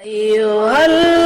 أيها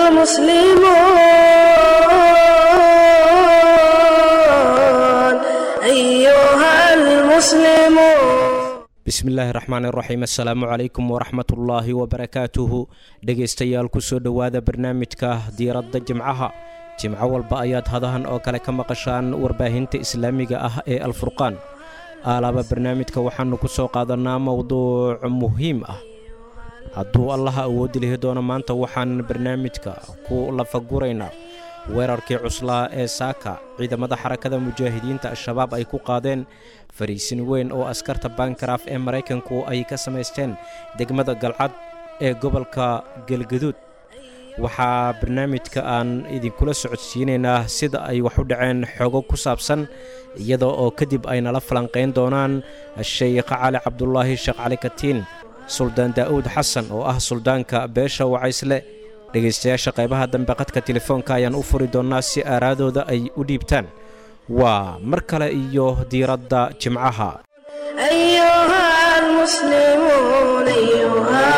المسلمون bismillaahi raxmaani raxiim assalaamu calaykum waraxmatullaahi wabarakaatuhu dhegaystayaal kusoo dhowaada barnaamijka diiradda jimcaha jimco walba ayaad hadahan oo kale ka maqashaan warbaahinta islaamiga ah ee alfurqaan aalaaba barnaamijka waxaannu ku soo qaadannaa mowduuc muhiim ah hadduu allaha awoodi lihi doono maanta waxaan barnaamijka ku lafaguraynaa weerarkii cuslaa ee saaka ciidamada xarakada mujaahidiinta al-shabaab ay ku qaadeen fariisin weyn oo askarta bankaraaf ee maraykanku ay ka samaysteen degmada galcad ee gobolka galgaduud waxaa barnaamijka aan idinkula socodsiinaynaa sida ay wax u dhaceen xogo ku saabsan iyada oo kadib ay nala falanqayn doonaan sheykh cali cabdulaahi sheekh cali katiin suldaan daa'uud xasan oo ah suldaanka beesha wacaysle dhegaystayaasha qaybaha dambe qadka telefoonka ayaan u furi doonnaa si aaraadooda ay u dhiibtaan waa mar kale iyo diiradda jimcaha أيها المسلمون أيها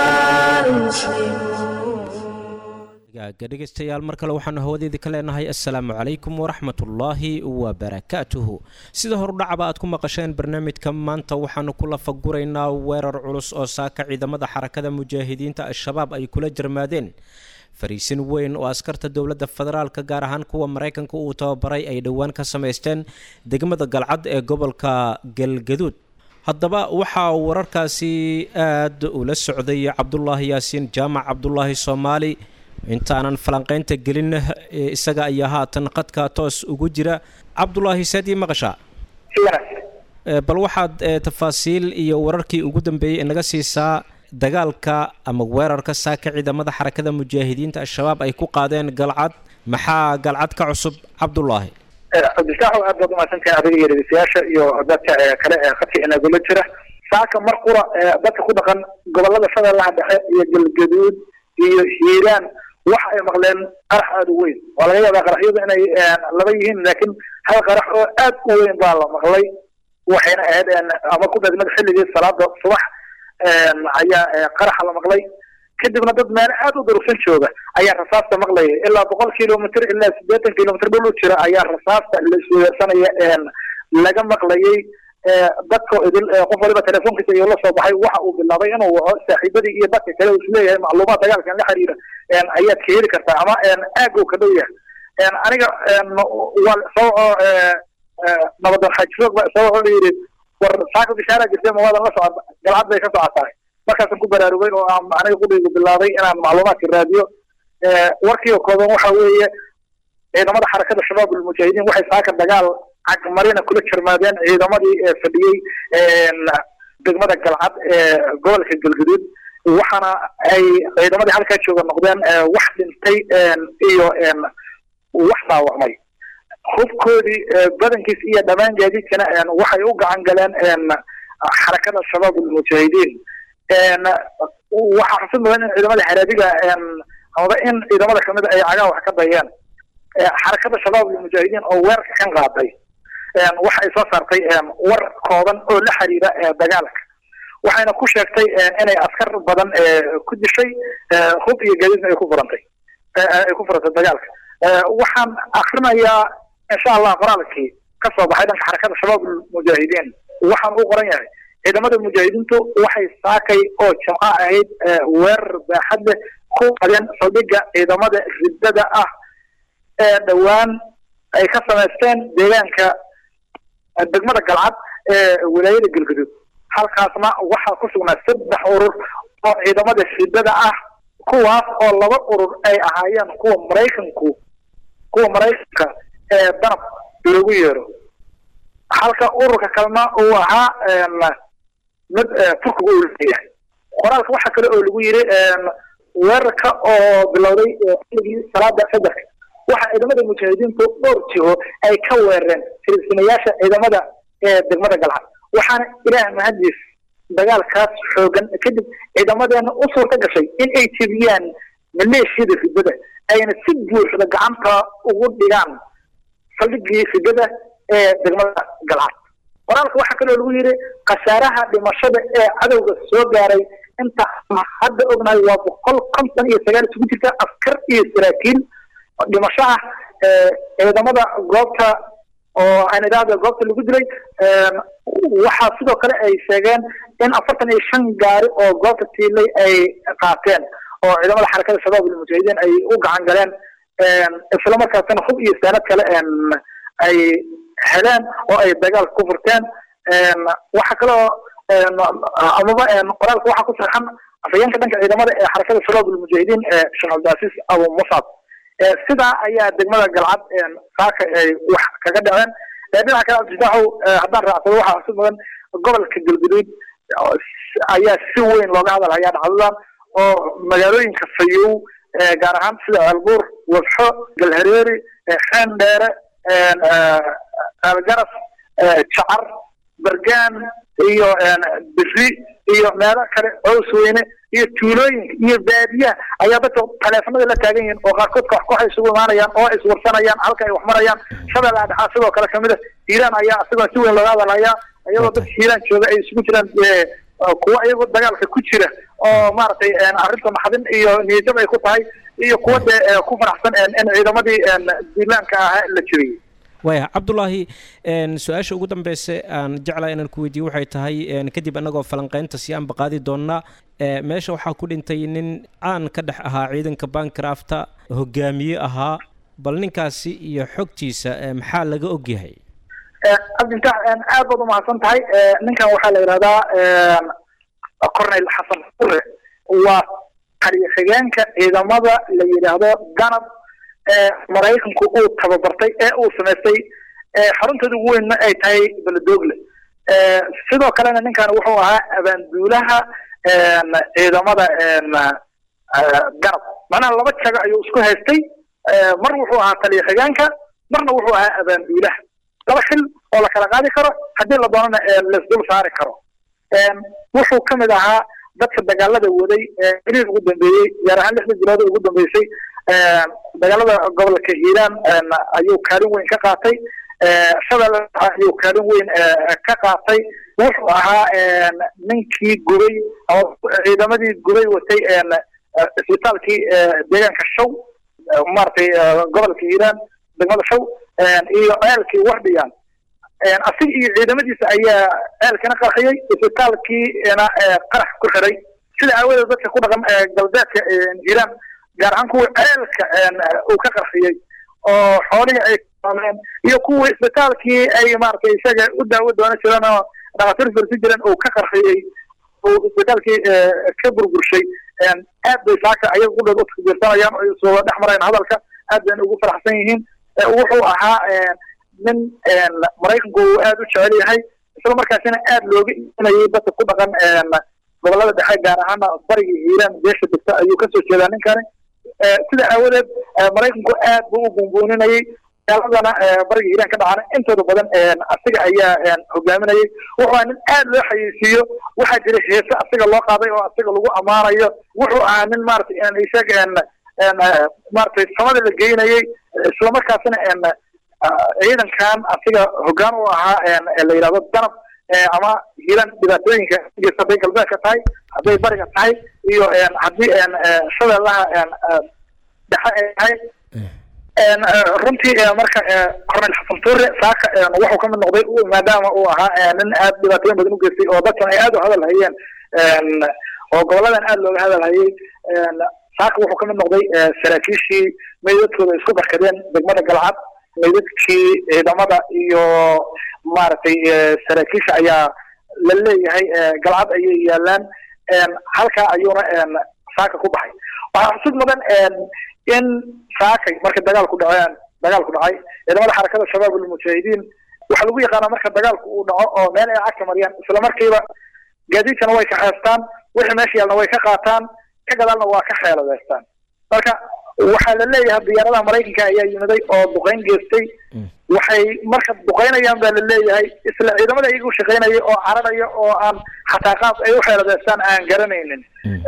المسلمون gaaga dhegaystayaal mar kale waxaanu hawadeedii ka leenahay assalaamu calaykum waraxmatullaahi wabarakaatuhu sida horudhacaba aad ku maqasheen barnaamijka maanta waxaanu ku lafaguraynaa weerar culus oo saaka ciidamada xarakada mujaahidiinta al-shabaab ay kula jarmaadeen fariisin weyn oo askarta dowladda federaalka gaar ahaan kuwa maraykanka uu tababaray ay dhowaan ka samaysteen degmada galcad ee gobolka galgaduud haddaba waxaa wararkaasi aad ula socday cabdulaahi yaasiin jaamac cabdulaahi soomaali intaanan falanqaynta gelin isaga ayaa haatan qadka toos ugu jira cabdulaahi saadii maqashaa bal waxaad tafaasiil iyo wararkii ugu dambeeyey inaga siisaa dagaalka ama weerarka saaka ciidamada xarakada mujaahidiinta al-shabaab ay ku qaadeen galcad maxaa galcad ka cusub cabdulaahi cabdisaaxo aad baad umahadsantahay adiga iyo dhegeystayaasha iyo dadka kale ee khadka inagula jira saaka mar qura dadka ku dhaqan gobolada shabeellaha dhexe iyo galgaduud iyo hiiraan waxa ay maqleen qarax aada u weyn waa laga yaabaa qaraxyadu inay laba yihiin laakiin hal qarax oo aad u weyn baa la maqlay waxayna ahayd ama ku beegmada xilligii salaada subax ayaa qaraxa la maqlay kadibna dad meel aad u durugsan jooga ayaa rasaasta maqlaya ilaa boqol kilomitr ilaa siddeetan kilomitr dhul u jira ayaa rasaasta la isweersanaya laga maqlayay dadka idil qof waliba telefoonkiisa iyo la soo baxay waxa uu bilaabay inuu waco saaxiibadii iyo dadka kale uu isleeyahay macluumaad dagaalkan la xiriira ayaad ka heli kartaa ama aag uu ka dhow yahay aniga waa soo nabadan xajiroog ba soo wuxuu yidhi war saaka bishaara jirtay ma waadan la socod galcad bay ka socotahay markaasaan ku baraarugay oo aan aniga qudhaygu bilaabay inaan macluumaadka raadiyo warkiioo kooban waxa weeye ciidamada xarakada shabaab almujaahidiin waxay saaka dagaal cagmarina kula jarmaadeen ciidamadii fadhiyey degmada galcad ee gobolka galgaduud waxaana ay ciidamadii halkaa jooga noqdeen wax dhintay iyo wax dhaawacmay hubkoodii badankiis iyo dhammaan gaadiidkana waxay u gacan galeen xarakada shabaab almujaahidiin waxaa xusid mudan in ciidamada xaraadiga amaba in ciidamada kamid ay cagaa wax ka dayeen xarakada shabaab almujaahidiin oo weerarka kan qaaday waxa ay soo saartay war kooban oo la xiriira dagaalka waxayna ku sheegtay inay askar badan ku dishay hub iyo gaadiidna ay ku furantay ay ku furantay dagaalka waxaan akrinayaa insha allah qoraalkii ka soo baxay dhanka xarakada shabaab almujaahidiin waxaan u qoran yahay ciidamada mujaahidiintu waxay saakay oo jimco ahayd weerar baaxad leh ku qadeen saldhigga ciidamada riddada ah ee dhowaan ay ka samaysteen deegaanka degmada galcad ee wilaayada galgaduud halkaasna waxaa ku sugnaa saddex urur oo ciidamada riddada ah kuwaas oo laba urur ay ahaayeen kuwa maraykanku kuwa maraykanka ee danab loogu yeero halka ururka kalena uu ahaa mid turkiga uu leeyahay qoraalka waxaa kale oo lagu yiri weerarka oo bilowday xilligii salaada fajarka waxa ciidamada mujaahidiintu dhowr jiho ay ka weerareen filistiinayaasha ciidamada ee degmada galcad waxaana ilaah mahadiis dagaalkaas xoogan kadib ciidamadeena u suurta gashay in ay jebiyaan maleeshiyada riddada ayna si buuxda gacanta ugu dhigaan saldhigii riddada ee degmada galcad qoraalka waxaa kaloo lagu yidhi khasaaraha dhimashada ee cadowga soo gaaray inta hadda ognahay waa boqol konton iyo sagaal isugu jirta askar iyo saraakiil dhimasho ah ciidamada goobta oo aan idhaahda goobta lagu dilay waxaa sidoo kale ay sheegeen in afartan iyo shan gaari oo goobta tiilay ay qaateen oo ciidamada xarakada shabaab ilmujaahidiin ay u gacan galeen islamarkaasina hub iyo saanad kale ay heleen oo ay dagaalka ku furteen waxa kaloo amaba qoraalka waxaa ku saxan afhayeenka dhanka ciidamada ee xarakada shabaab ilmujaahidiin ee sheekh cabdilcasiis abu musab sidaa ayaa degmada galcad saaka ay wax kaga dhaceen dhinaca kale abdifaaxow haddaan raacsado waxaa xusid mudan gobolka galguduud ayaa si weyn looga hadal hayaa dhacdadan oo magaalooyinka fayow gaar ahaan sida ceelbuur wabxo galhareeri xeendheere ceelgaras jacar bergaan iyo biri iyo meelo kale cows weyne iyo tuulooyinka iyo baadiyaha ayaa dadka taleefanada la taagan yihiin oo qaarkood koox koox ay isugu imaanayaan oo ay iswarsanayaan halka ay wax marayaan shabeella dhexaa sidoo kale kamid a hiiraan ayaa isagoo si weyn looga hadalhayaa iyadoo dadka hiiraan jooga ay isugu jiraan kuwa iyagoo dagaalka ku jira oo maaragtay arrinta naxdin iyo niyadjab ay ku tahay iyo kuwa dee ku faraxsan in ciidamadii diilaanka ahaa la jebiyey waaya cabdulaahi su-aasha ugu dambeysa aan jeclaa inaan ku weydiiye waxay tahay kadib annagoo falanqeynta si aanba qaadi doonnaa meesha waxaa ku dhintay nin caan ka dhex ahaa ciidanka bankrafta hogaamiye ahaa bal ninkaasi iyo xogtiisa maxaa laga ogyahay cabdintaax aad baad umahadsan tahay ninkan waxaa la yidhahdaa cornel xasan fure waa taliya xigeenka ciidamada la yidhaahdo ganab maraykanku uu tababartay ee uu samaystay xarunteeda ugu weynna ay tahay beledogle sidoo kalena ninkan wuxuu ahaa abaanduulaha ciidamada ganab macnaha laba jago ayuu isku haystay mar wuxuu ahaa taliya xigeenka marna wuxuu ahaa abaanduulaha laba xil oo la kala qaadi karo haddii la doonana laisdul saari karo wuxuu kamid ahaa dadka dagaalada waday xiriir ugu dambeeyey gaar ahaan lixda bilood ugu dambeysay dagaalada gobolka hiiraan ayuu kaalin weyn ka qaatay shabeelle ayuu kaalin weyn ka qaatay wuxuu ahaa ninkii gubay ciidamadii gubay watay isbitaalkii deegaanka show maaragtay gobolka hiiraan degmada show iyo ceelkii wardhiyan asiga iyo ciidamadiisa ayaa ceelkana qarxiyey isbitaalkiina qarax ku xiray sida aawadeed dadka ku dhaqan galbeedka hiiraan gaar ahaan kuwii ceelka uu ka qarxiyey oo xoolihii ay kaameen iyo kuwii isbitaalkii ay maaragtay isaga u daawo doonan jireen oo dhakhaatiir firsi jireen uu ka qarxiyey uu isbitaalkii ka burburshay aad bay saaka ayaga qudhood u takbiirsanayaan oo soo dhex marayaan hadalka aad bayna ugu faraxsan yihiin wuxuu ahaa nin maraykanku uu aad u jecel yahay isla markaasina aad looga iibinayay dadka ku dhaqan gobolada dhexe gaar ahaana bariga hiiraan beesha degta ayuu kasoo jeedaa ninkani sida aawadeed maraykanku aad buu u buunbuuninayay dagaaladana bariga hiiraan ka dhacana intooda badan asiga ayaa hogaaminayay wuxuu ahaa nin aad loo xayeysiiyo waxaa jira heese asiga loo qaaday oo asiga lagu ammaanayo wuxuu ahaa nin maaragtay isaga maaragtay samada la geynayay islamarkaasina ciidankan asiga hogaan u ahaa la yidhahdo danab ama hiiran dhibaatooyinka geysta hadday galbeedka tahay hadday bariga tahay iyo haddii shabeellaha dhexe ay tahay runtii marka cornel xasan tuure saaka wuxuu kamid noqday maadaama uu ahaa nin aad dhibaatooyin badan u geystay oo dadkan ay aad u hadal hayeen oo goboladan aad looga hadal hayay saaka wuxuu kamid noqday saraakiishii meydadkooda isku barkadeen degmada galcad meydadkii ciidamada iyo maaragtay saraakiisha ayaa la leeyahay galcad ayay yaalaan halkaa ayuuna saaka ku baxay waxaa xusud mudan in saakay marka dagaalku dhaceen dagaalku dhacay ciidamada xarakada shabaab almujaahidiin waxaa lagu yaqaanaa marka dagaalku uu dhaco oo meel ay cagka mariyaan isla markiiba gaadiidkana way ka xeestaan wixii meesha yaalna way ka qaataan ka gadaalna waa ka xeeladeystaan marka waxaa la leeyahay diyaaradaha maraykanka ayaa yimiday oo duqeyn geystay waxay marka duqeynayaan baa la leeyahay isla ciidamada iyaga u shaqeynaya oo cararaya oo aan xataa qaab ay u xeeladeystaan aan garanaynin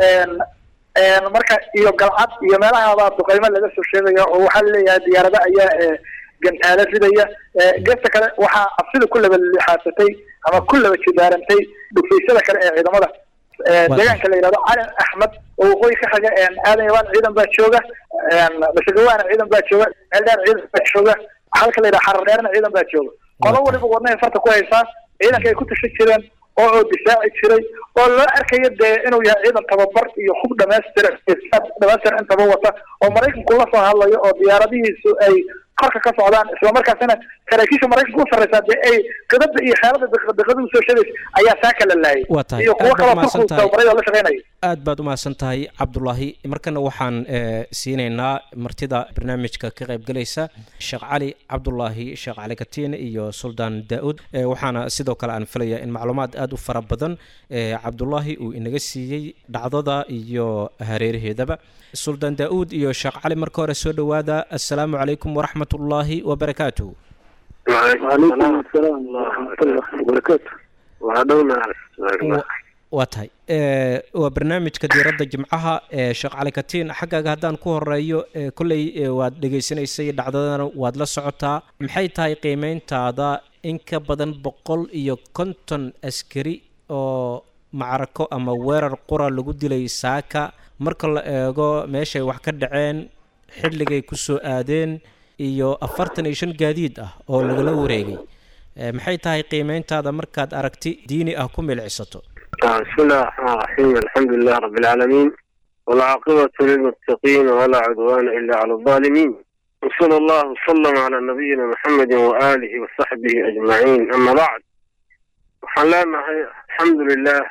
marka iyo galcad iyo meelahaabaa duqeymo laga soo sheegaya oo waxaa laleeyahay diyaarada ayaa gantaalo ridaya geesta kale waxaa cabsida ku laba lixaasatay ama ku laba jidaarantay dhufaysyada kale ee ciidamada deegaanka la yidhahdo cali axmed oo waqooyi ka xiga aadan yabaan ciidan baa jooga masagawaana ciidan baa jooga ceeldheer ciidan baa jooga halka la yidhaha xarar dheerna ciidan baa jooga qolo waliba wadnahay farta ku haysaa ciidanka ay ku tashan jireen oo oo difaaci jiray oo loo arkayo dee inuu yahay ciidan tababar iyo hub dhamaystiran dhamaystir intaba wata oo maraykanku la soo hadlayo oo diyaaradihiisu ay korka ka socdaan islamarkaasina saraakiisha maraykanka u sarreysaa dee ay qidada iyo xeelada daqiiqada usoo sheegaysa ayaa saaka la laayay waa tahay iyo kuwo aad baad kaloo umahadsan turku tahay tababarada la shaqeynaya aad baad umahadsan tahay cabdulaahi markana waxaan eh, siinaynaa martida barnaamijka ka qaybgalaysa sheekh cali cabdulaahi sheekh cali katiin iyo suldaan daa-uud Eh, waxaana sidoo kale aan filayaa in macluumaad aada u fara badan eh, cabdulaahi uu inaga siiyey dhacdada iyo hareeraheedaba suldaan daa-uud iyo sheekh cali marka hore soo dhowaada assalaamu calaykum waraxmat ullaahi wabarakaatuhu وعليكم السلام ورحمة الله وبركاته وعدونا Wa- waa tahay Eh, waa barnaamijka diiradda jimcaha ee sheekh cali katiin xaggaaga haddaan ku horeeyo eh, kolley eh, waad dhegaysanaysay dhacdadana waad la socotaa maxay tahay qiimeyntaada in ka badan boqol iyo konton askari oo macrako ama weerar qura lagu dilay saaka marka la eego meeshay wax ka dhaceen xilligay ku soo aadeen iyo afartan iyo shan gaadiid ah oo lagala wareegay Eh, maxay tahay qiimeyntaada markaad aragti diini ah ku milcisato بسم الله الرحمن الرحيم الحمد لله رب العالمين والعاقبة للمتقين ولا عدوان إلا على الظالمين وصلى الله وسلم على نبينا محمد وآله وصحبه أجمعين أما بعد وحلانا الحمد لله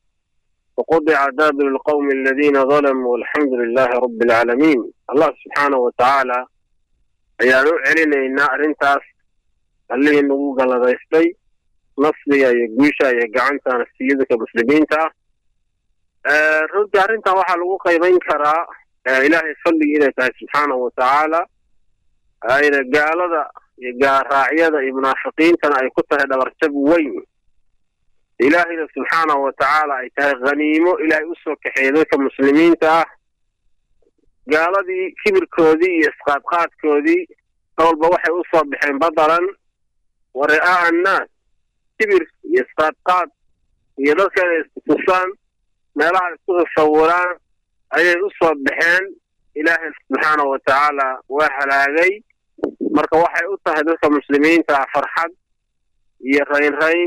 وقضع دابر القوم الذين ظلموا والحمد لله رب العالمين الله سبحانه وتعالى ayaa u celinaynaa arrintaas allihii nagu galladaystay nasriga iyo guusha iyo gacanta nafsiyadka muslimiinta ah runtii arrintan waxaa lagu qaybayn karaa eh, ilaahay fadligii inay tahay subxaanahu watacaala ayna gaalada iyo gaaraacyada iyo munaafiqiintana ay ku tahay dhabarjab weyn ilaahayna subxaanahu watacaala ay tahay khaniimo ilaahay usoo kaxeeyay dadka muslimiinta ah gaaladii kibirkoodii iyo isqaadqaadkoodii walba waxay u soo baxeen badalan wa ri'aa'a annaas kibir iyo isqaadqaad iyo dadka inay istusaan meelaha isku tasawuraan ayay u soo baxeen ilaahay subxaanahu watacaala waa halaagay marka waxay u tahay dadka muslimiinta ah farxad iyo raynrayn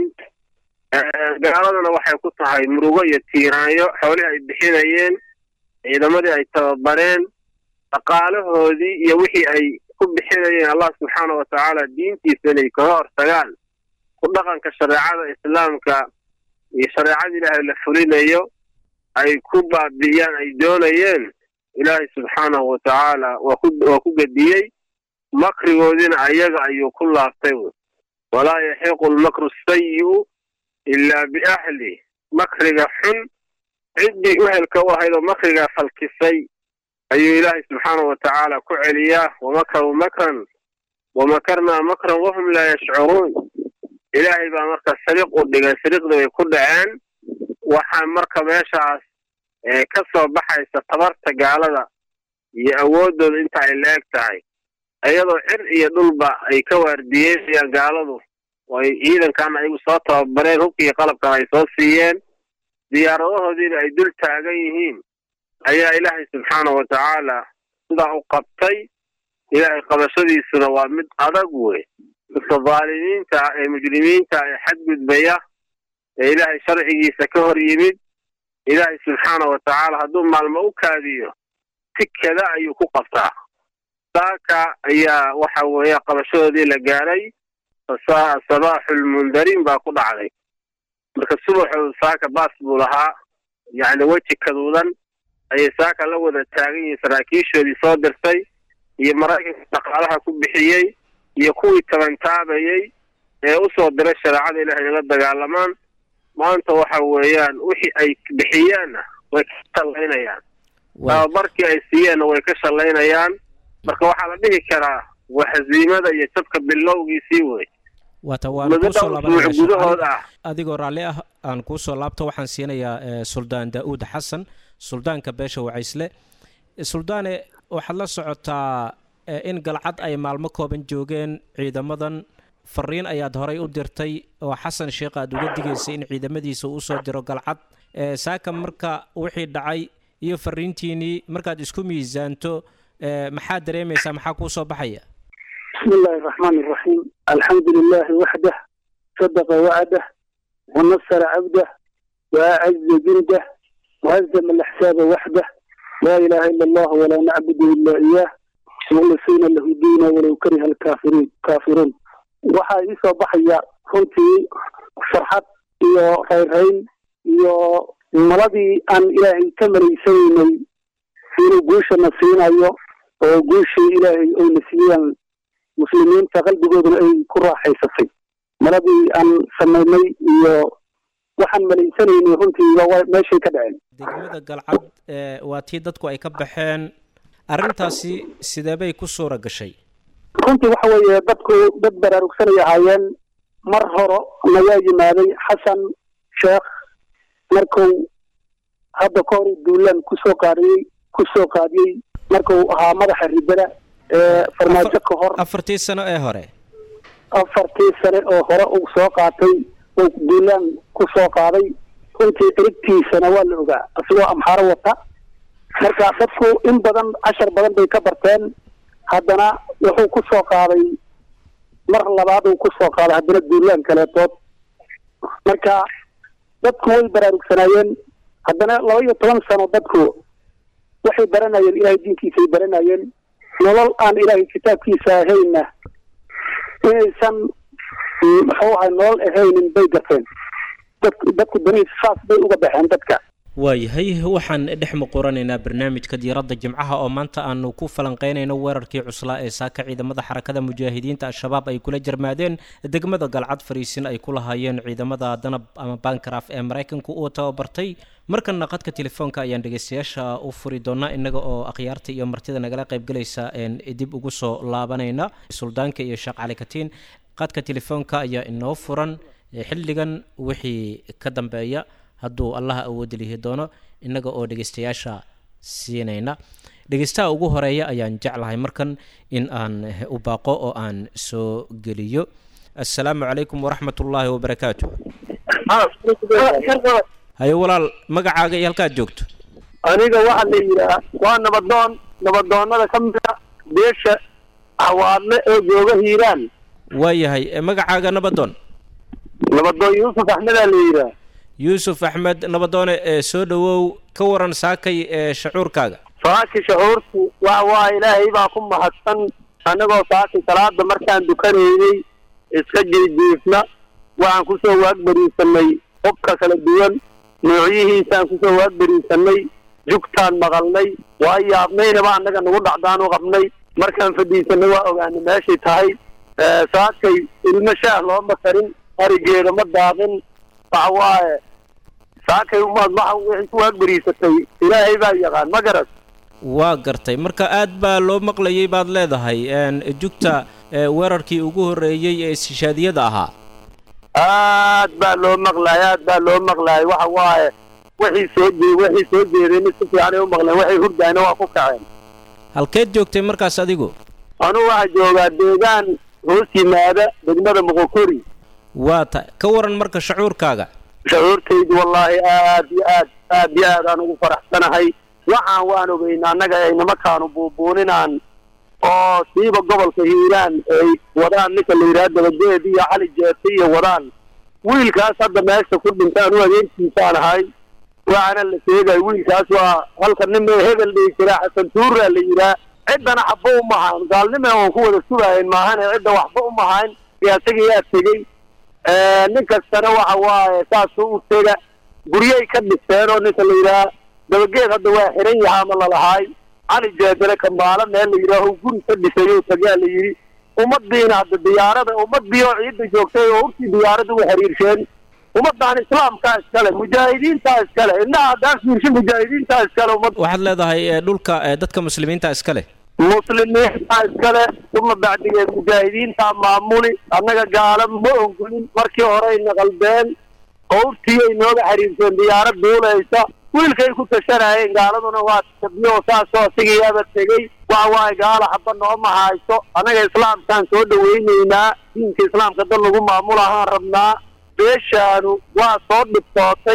Eh, gaaladana waxay ku tahay murugo iyo tiiraanyo xoolihii ay bixinayeen ciidamadii ay tababareen dhaqaalahoodii iyo wixii ay ku bixinayeen allah subxaanahu watacaala diintiisa inay kaga hortagaan ku dhaqanka shareecada islaamka iyo shareecada ilaahay la fulinayo ay ku baabi'iyaan ay doonayeen ilaahay subxaanahu watacaala waa ku waa ku gediyey makrigoodiina ayaga ayuu ku laaftay wy walaa yaxiiqu lmakru sayi'u ilaa biahli makriga xun ciddii uhelka u ahayd oo makrigaa falkisay ayuu ilaahay subxaanahu watacaala ku celiyaa wamakaruu makran wamakarnaa makran wahum laa yashcuruun ilaahay baa marka sariiq u dhigay sariiqdii way ku dhaceen waxaa marka meeshaas ee ka soo baxaysa tabarta gaalada iyo awooddooda inta ay la eg tahay iyadoo cir iyo dhulba ay ka waardiyeynayaan gaaladu oo ay ciidankan ayagu soo tababareen hubkii qalabkan ay soo siiyeen diyaaradahoodiina ay dul taagan yihiin ayaa ilaahay subxaanahu watacaala sidaa u qabtay ilaahay qabashadiisuna waa mid adag wey dadka dhaalimiinta ah ee mujrimiinta ee xadgudbaya ee ilaahay sharcigiisa ka hor yimid ilaahay subxaanahu watacaala hadduu maalmo u kaadiyo tikada ayuu ku qabtaa saaka ayaa waxa weeye qabashadoodii la gaaray fasaa sabaaxulmundariin baa ku dhacday marka subaxoodu saaka baas buu lahaa yacni weji kaduudan ayay saaka la wada taagan yihiin saraakiishoodii soo dirtay iyo maraykanka dhaqaalaha ku bixiyey iyo kuwii tabantaabayey ee u soo diray shareecada ilaahay nala dagaalamaan maanta waxa weeyaan wixii ay bixiyeenna way ka shallaynayaan tababarkii ay siiyeenna way ka shallaynayaan marka waxaa la dhihi karaa waa hasiimada iyo jabka bilowgiisii wey waata waan muddo kuusoo dhowr laabanaya usbuuc Sheekh gudahood Cali. ah adigoo raalli ah aan kuusoo laabto waxaan siinayaa eh, suldaan daa-uud xasan suldaanka beesha wacaysle suldaane waxaad la socotaa eh, in galcad ay maalmo kooban joogeen ciidamadan fariin ayaad horay u dirtay oo xasan sheekh aad uga digaysay in ciidamadiisa uu usoo diro galcad saaka marka wixii dhacay iyo fariintiinii markaad isku miisaanto maxaa dareemaysaa maxaa kuu soo baxaya بسم الله الرحمن الرحيم الحمد لله وحده صدق وعده ونصر عبده وأعز جنده وهزم الأحساب وحده لا إله إلا الله ولا نعبد إلا إياه مخلصين له الدين ولو كره الكافرين كافرون waxaa ii soo baxaya runtii farxad iyo rayrrayn iyo maladii aan ilaahay ka malaysanaynay inuu guushana siinayo oo guushii ilaahay oyna siiyaan muslimiinta qalbigooduna ay ku raaxaysatay maladii aan samaynay iyo waxaan malaysanaynay runtii waa meeshay ka dhaceen degmada galcad waa tii dadku ay ka baxeen arrintaasi sideebay ku suura gashay runtii waxa weeye dadku dad baraarugsanay ahaayeen mar horo nagaa yimaaday xasan sheekh markuu hadda ka hor duulaan kusoo qaadiyey kusoo qaadiyey markuu ahaa madaxa ribada ee farmaajo ka hor afartii sano ee hore afartii sane oo hore uu soo qaatay oo duulaan kusoo qaaday runtii erigtiisana waa la ogaa isagoo amxaaro wata marka dadku in badan cashar badan bay ka barteen haddana wuxuu ku soo qaaday mar labaad uu kusoo qaaday haddana duulaan kaleetood marka dadku way baraarugsanaayeen haddana laba iyo toban sano dadku waxay baranayeen ilaahay diinkiisay baranayeen nolol aan ilaahay kitaabkiisa ahayna inaysan muxuu ahay nolol ahaynin bay garteen dad dadku danihiisa saas bay uga baxeen dadka waayahay waxaan dhex muquranaynaa barnaamijka diiradda jimcaha oo maanta aanu ku falanqeynayno weerarkii cuslaa ee saaka ciidamada xarakada mujaahidiinta al-shabaab ay kula jarmaadeen degmada galcad fariisin ay ku lahaayeen ciidamada danab ama bankraf ee maraykanku uu tababartay markana qadka telefoonka ayaan dhegeystayaasha u furi doonaa inaga oo akhyaarta iyo martida nagala qaybgalaysa dib ugu soo laabanayna suldaanka iyo sheekh cali katiin qadka telefoonka ayaa inoo furan xilligan wixii ka dambeeya hadduu allaha awoodi lihi doono innaga oo dhegeystayaasha siinayna dhegeystaha ugu horeeya ayaan jeclahay markan in aan u baaqo oo aan soo geliyo assalaamu calaykum waraxmat ullaahi wabarakaatu haye walaal magacaaga iyo halkaad joogto aniga waxaa la yidhaah waa nabadoon nabadoonnada ka mida beesha hawaadle oo jooga hiiraan waayahay magacaaga nabadoon nabadoon yuusuf axmedaa la yidhaah yuusuf axmed nabadoone ee soo dhowow ka waran saakay ee shacuurkaaga saaki shacuurku waa waa ilaahay baa ku mahadsan annagoo saaki salaada markaan dukanaynay iska jiijiifna waxaan kusoo waagbariisanay hubka kala duwan noocyihiisaan kusoo waagbariisanay jugtaan maqalnay waa yaabnaynaba annaga nagu dhacdaanu qabnay markaan fadhiisanay waa ogaanay meeshay tahay saakay ilmo shaah looma karin arigeeda ma daaqin waxa waaye saakay umaad waxa wixii ku waagbariisatay ilaahay baa yaqaan ma garas waa gartay marka aad baa loo maqlayay baad leedahay jugta weerarkii ugu horreeyey ee istishaadiyada ahaa aad baa loo maqlaay aad baa loo maqlaay waxa waaye wixii soo jee wixii soo jeedeen si fiicanay u maqleen waxay hurdayna waa ku kaceen halkeed joogtay markaas adigu anugu waxaa joogaa deegaan hoos yimaada degmada moqokori waa ta ka waran marka shacuurkaaga shacuurtaydu wallaahi aad iyo aad aad iyo aad aan ugu faraxsanahay waxaan waan ogeynaa annaga ay nimankaanu buubuuninaan oo siiba gobolka hiiraan ay wadaan ninka la yidhaha dabadeed iyo cali jeete iyo wadaan wiilkaas hadda meesha ku dhintaan u adeegtiisaan ahay waxaana la sheegay wiilkaas waa halka nin hebel dhihi jiraa xasan tuuraa la yidhaha ciddana xabba umahayn gaalnimana waan ku wada sugahayn maahane cidda waxba umahayn isagiyaa tegey nin kastana waxa waaye saasuu u tega guryay ka dhiseen oo ninka la yidhaha dabageed hadda waa xiran yahaa ma lalahaay cali jeedale kambaalo meel la yidhaaho guri ka dhisay oo tagaa la yidhi ummadiina hadda diyaarada ummadii oo ciidda joogtay oo urtii diyaaradda u xiriirsheen ummaddan islaamkaa iskale mujaahidiintaa iskale innaha haddaan fiirsho mujaahidiintaa iskale ummad waxaad leedahay dhulka dadka muslimiinta iska leh muslimiintaa iskale uma bacdigeed mujaahidiintaa maamuli annaga gaala ma ongolin markii horeyna qaldeen qowrtii ay nooga xiriirseen diyaarad duulaysa wiilkay ku tashanayeen gaaladuna waa tabiyo saasoo asigayaaba tegey waxa waaye gaala xaba nooma hayso annaga islaamkaan soo dhawaynaynaa diinka islaamka dad lagu maamul ahaan rabnaa beeshaanu waa soo dhibtootay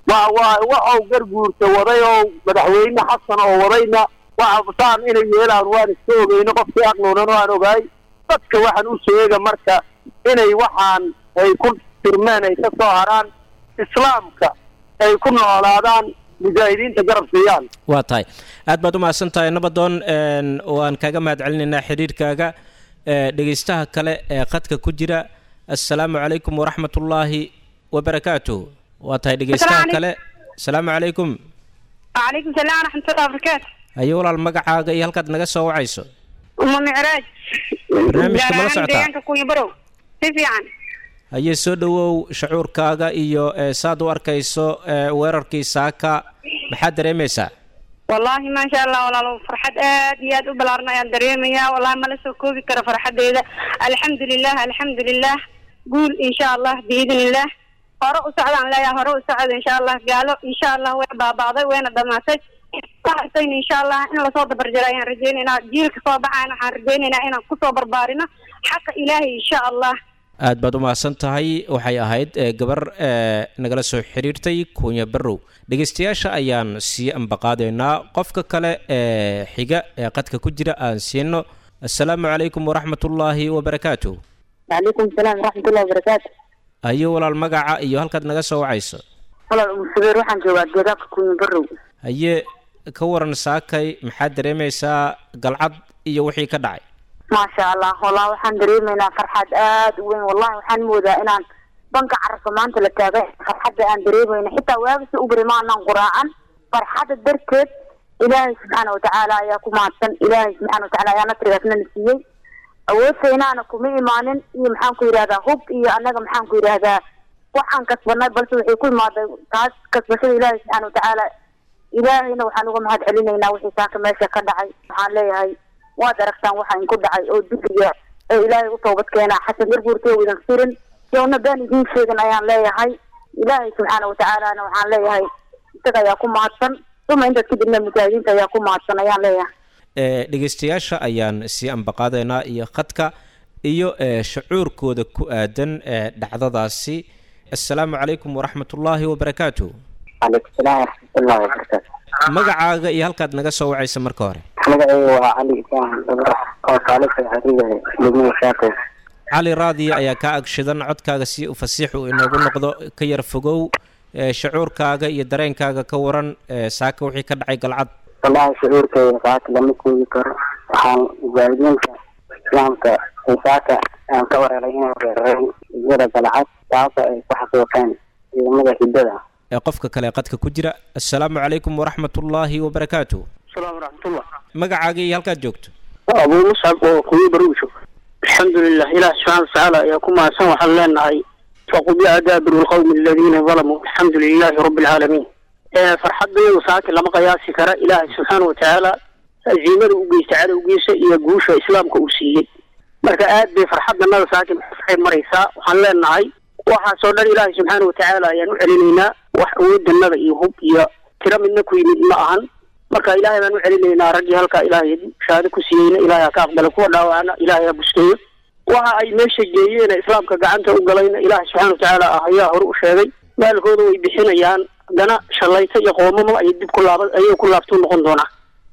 waa waa waxau garguurta waday oo madaxweyne xasan oo wadayna waxa saan inay yeelaan waan iska ogeyno qofkii aqluunan waan ogaay dadka waxaan u sheega marka inay waxaan ay ku tirmeen ay ka soo haraan islaamka ay ku noolaadaan mujaahidiinta garab siiyaan waa tahay aad baad u mahadsan tahay nabadoon waan kaaga mahad celinaynaa xidhiirkaaga dhegeystaha kale ee khadka ku jira assalaamu calaykum waraxmatullaahi wabarakaatuh waa tahay dhegeystaha kale asalaamu calaykum وعليكم السلام ورحمة الله وبركاته haye walaal magacaaga iyo halkaad naga soo wacayso أم معراج barnaamijka mala socotaa deegaanka kunya barow si fiican haye soo dhowow shucuurkaaga iyo ee, saad u arkayso ee, weerarkii saaka maxaad dareemaysaa والله ما شاء الله والله فرحة آد ياد وبلارنا يا دريميا والله ما لسه كوبي كرا فرحة ديدا الحمد لله الحمد لله قول إن شاء الله بإذن الله هراء سعد عن لا يا هراء سعد إن شاء الله قالوا إن شاء الله وين بعضي وين الدماسج صحتين إن شاء الله إن الله صوت برجرين رجينا جيلك صوبعنا رجينا إن كسو بربارنا حق إلهي إن شاء الله aad baad u mahadsan tahay waxay ahayd ee, gabar ee, nagala soo xiriirtay kuunya barrow dhegeystayaasha ayaan sii ambaqaadaynaa qofka kale ee xiga ee qadka ku jira aan siino assalaamu calaykum waraxmatullaahi wabarakaatuh وعليكم السلام ورحمة الله وبركاته haye walaal magaca iyo halkaad naga soo wacayso والله أم سبير waxaan joogaa deegaanka kuyin barow haye ka waran saakay maxaad dareemaysaa galcad iyo wixii ka dhacay maasha allah wallah waxaan dareemaynaa farxad aad u weyn wallahi waxaan moodaa inaan banka carabka maanta la taagay farxadda aan dareemayna xitaa waagisi u bari maanaan quraacan farxadda darteed ilaahay subxaana watacaala ayaa ku mahadsan ilaahay subxaana watacaala ayaa nasrigaasna na siiyey awoodtaynaana kuma imaanin iyo maxaan ku yidhahdaa hub iyo annaga maxaan ku yidhahdaa waxaan kasbanay balse waxay ku imaaday taas kasbashada ilaahay subxaana watacaala ilaahayna waxaan uga mahad celinaynaa wixii saaka meesha ka dhacay waxaan leeyahay waad aragtaan waxa inku dhacay oo dulliga ee ilaahay u toobad keenaa xasan garguurtee idan firin yowna baan idiin sheegan ayaan leeyahay ilaahay subxaana watacaalana waxaan leeyahay isaga ayaa ku mahadsan uma intaas kadibna mujaahidiinta ayaa ku mahadsan ayaan leeyahay ee dhegeystayaasha ayaan sii ambaqaadaynaa iyo khadka iyo ee shucuurkooda ku aadan ee dhacdadaasi assalaamu calaykum waraxmatullaahi wabarakaatuh calaykum salaam waraxmatullahi wabarakaatu magacaaga iyo halkaad naga soo wacaysa marka hore magacayga waa cali ibrahim dabra oo saalisa xariga degmada shaaqow cali raadiya ayaa kaa agshidan codkaaga si u fasiix uu inoogu noqdo ka yar fogow ee shucuurkaaga iyo dareenkaaga ka waran ee saaka wixii ka dhacay galcad wallahi shucuurkayga saaka lama koobi karo waxaan mujaahidiinta islaamka ee saaka aan ka wareeray inay weerareen iyada galcad taasoo ay ku xasuuqeen ciidamada hiddada ee qofka kale ee qadka ku jira assalaamu calaykum waraxmatullaahi wabarakaatuh salaam waraxmatullah magacaaga iyo halkaad joogto abuu muscab oo kuwi baruusho alxamdulilah ilaah subxaana watacaala ayaa ku mahadsan waxaan leenahay faqudica daabiru lqawmi aladiina dalamuu alxamdu lilahi rabbi alcaalamiin farxadayadu saaki lama qiyaasi kara ilaahay subxaana watacaala aziimada u geysta cadowgiisa iyo guusha islaamka uu siiyey marka aad bay farxadanada saaki maxay maraysaa waxaan leenahay waxaasoo dhan ilaahay subxaana watacaala ayaan u celinaynaa wax awoodanada iyo hub iyo tiro midna ku yimid ma ahan marka ilaahay baan u celinaynaa raggii halkaa ilaahay shahaado ku siiyeyna ilaahay ha ka aqbala kuwa dhaawacna ilaahay ha buskeeyo waxa ay meesha geeyeen islaamka gacanta u galayna ilaahay subxaana watacaala ah ayaa hore u sheegay maalkooda way bixinayaan haddana shallayto iyo qoomamo ayay dib ku laaba ayay ku laabtuu noqon doonaa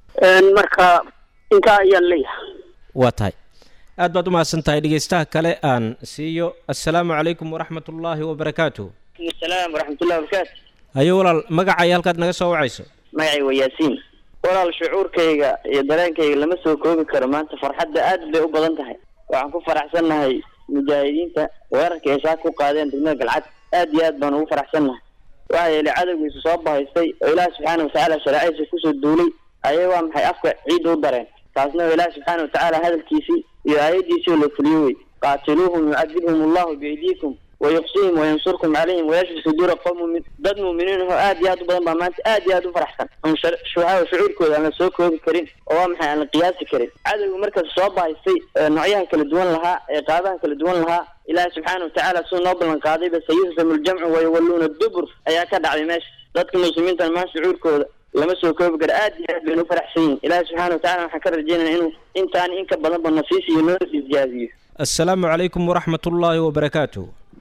marka intaa ayaan leeyahay waa tahay aad baad u mahadsan tahay dhegeystaha kale aan siiyo assalaamu calaykum waraxmatullaahi wabarakaatuh salaam waraxmatullahi wabarakaatu haye walaal magacaya halkaad naga soo wacayso magacay waa yaasiin walaal shucuurkayga iyo dareenkayga lama soo koobi karo maanta farxadda aad bay u badan tahay waxaan ku faraxsannahay mujaahidiinta weerarka ay saaka ku qaadeen degmada galcad aad iyo aad baan ugu faraxsannahay waxaa yeelay cadowgiisu soo bahaystay oo ilaahi subxaana watacaala shareecadiisa kusoo duulay ayay waa maxay afka ciidda u dareen taasna waa ilaahi subxaana watacaala hadalkiisii iyo aayadiisii oo la fuliyo wey qaatiluuhum yucadibhum allahu biaydiikum wayuqsihim wayansurkum calayhim wayashfi suduura qowm mumin dad muuminiin ahoo aad iyo aad u badan baa maanta aad iyo aad u faraxsan on shuhaa shucuurkooda aan la soo koobi karin oo waa maxay aan la qiyaasi karin cadowga markaas soo bahaystay noocyaha kala duwan lahaa ee qaabaha kala duwan lahaa ilaahi subxaana watacaala siduu noo ballan qaadayba sayuhzamu ljamcu wayawalluuna dubur ayaa ka dhacday meesha dadka muslimiintan maa shucuurkooda lama soo koobi karo aad iyo aad baynu u faraxsan yihin ilaahi subxaana watacaala waxaan ka rajeynaya inuu intaan in ka badanba nasiis iyo noo isjaaziyo assalaamu calaykum waraxmatullaahi wabarakaatuh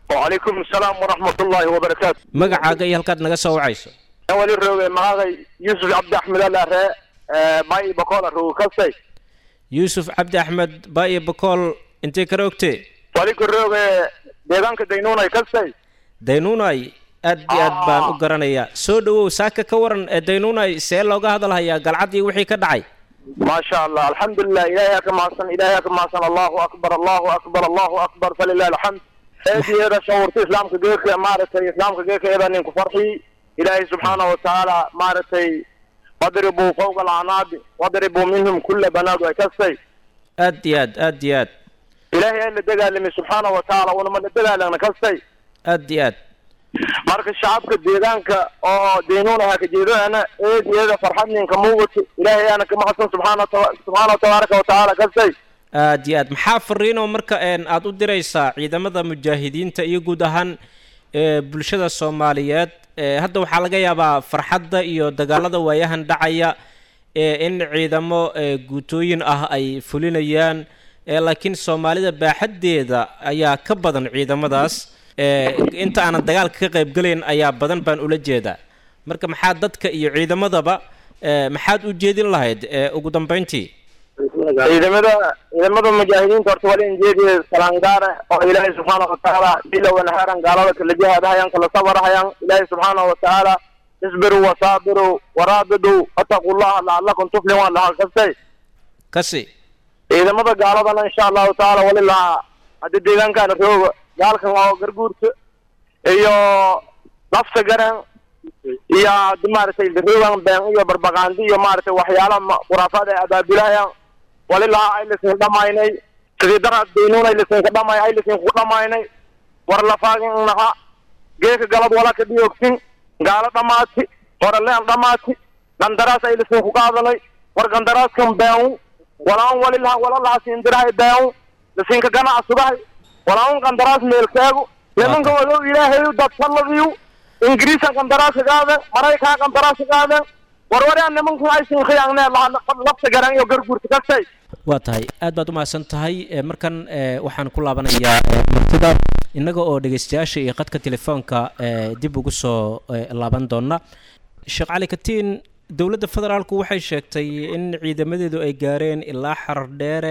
وعليكم السلام ورحمة الله وبركاته magacaaga iyo halkaad naga soo wacayso أولي روغي مغاغي يوسف عبد أحمد الله ري باي بقول روغي كسي yuusuf cabdi axmed baayo bakool intee kala ogtee وليك روغي ديغانك دينونا كسي daynuunay aad iyo aad baan u garanayaa soo dhowow saaka ka waran ee daynuunay see looga hadalhayaa galcaddii wixii ka dhacay ما شاء الله الحمد لله إلهي كما حسن إلهي كما حسن الله أكبر الله أكبر الله أكبر فلله الحمد هذه هذا شعورتي إسلامك جيك مارتي إسلامك جيك إذا ننك فرحي إلهي سبحانه وتعالى مارتي واضربوا فوق العناد واضربوا منهم كل بنات وكسي aad iyo aad aad iyo aad إلهي اللي دقال لمي سبحانه وتعالى ولما اللي دقال لنا كسي aad iyo aad marka shacabka deegaanka oo deynuunaha ka jeedana eed iyada farxad ninka muugato ilaahay aana ka mahadsan subxaana wa- subxaana wa tabaaraka wa tacaala kasay aad iyo aad maxaa fariinoo marka een aad u diraysaa ciidamada mujaahidiinta iyo guud ahaan ee bulshada soomaaliyeed ee hadda waxaa laga yaabaa farxadda iyo dagaalada waayahan dhacaya ee in ciidamo ee guutooyin ah ay fulinayaan ee laakiin soomaalida baaxaddeeda ayaa ka badan ciidamadaas ee inta aanan dagaalka ka qaybgalayn ayaa badan baan ula jeedaa marka maxaa dadka iyo ciidamadaba ee maxaad u jeedin lahayd ee ugu dambayntii ciidamada ciidamada mujaahidiinta horta wali injeediya salaan gaara oo ilaahay subxaana wa tacaala bila wanahaaran gaalada kala jihaadahayaan kala sabarahayaan ilaahay subxaana wa tacaala isbiruu wasaabiruu waraabiduu wataquu llaha lacalakum tuflixuun lahaa kastay kasi ciidamada gaaladana insha allahu tacaala wali lahaa haddii deegaankaana rooga gaalkan oo garguurta iyo lafta garan iyo haddii maaragtay roogan been iyo barbaqaandi iyo maaragtay waxyaala ma- khuraafaad ay abaabilayaan wali lahaa ay lisin dhamaynay sidii daraad deynuun ay lisinka dhamay ay lisinku dhamaynay war lafaagin naha geeka galad wala ka dhiyoogsin gaalo dhamaati horaleen dhamaati gandaraas ay lisinku qaadanay war gandaraaskan been walaan wali laha wala laha siindirahay been lisinka ganacsudahay walaan gandaraas meelkeegu nimanka wadow ilaahay dadsaladiyu ingiriisan gandaraas qaaden maraykaa gandaraas qaaden warwaraan nimanku ay sinkhiyaagnee lafta garan iyo garguurta kastay waa tahay aad baad u mahadsan tahay ee markan ee waxaan ku laabanayaa ee martida innaga oo dhegaystayaasha iyo qadka telefoonka ee dib ugu soo ee, laaban doona sheekh cali katiin dowladda federaalku waxay sheegtay in ciidamadeedu ay gaareen ilaa xarar dheere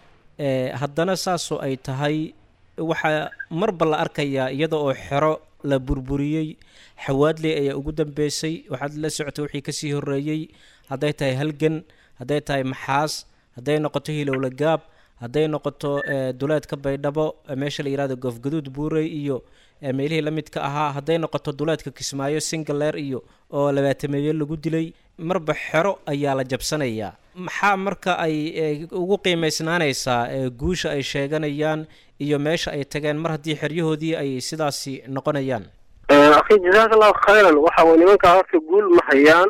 ee haddana saasoo ay tahay waxaa marba la arkayaa iyada oo xero la burburiyey xawaadley ayaa ugu dambeysay waxaad la socotay wixii kasii horreeyey hadday tahay halgan hadday tahay maxaas hadday noqoto hilowla gaab hadday noqoto ee, duleedka baydhabo ee, meesha la yihahdo goofgaduud buurey iyo ee, meelihii la midka ahaa hadday noqoto duleedka kismaayo singaleer iyo oo labaatameeye lagu dilay marba xero ayaa la jabsanayaa maxaa marka ay ee, ugu qiimaysnaanaysaa ee, guusha ay sheeganayaan iyo meesha ay tageen mar haddii xeryahoodii ay sidaasi noqonayaan akhi jazaaka allahu khayran waxa way nimankaa horta guul ma hayaan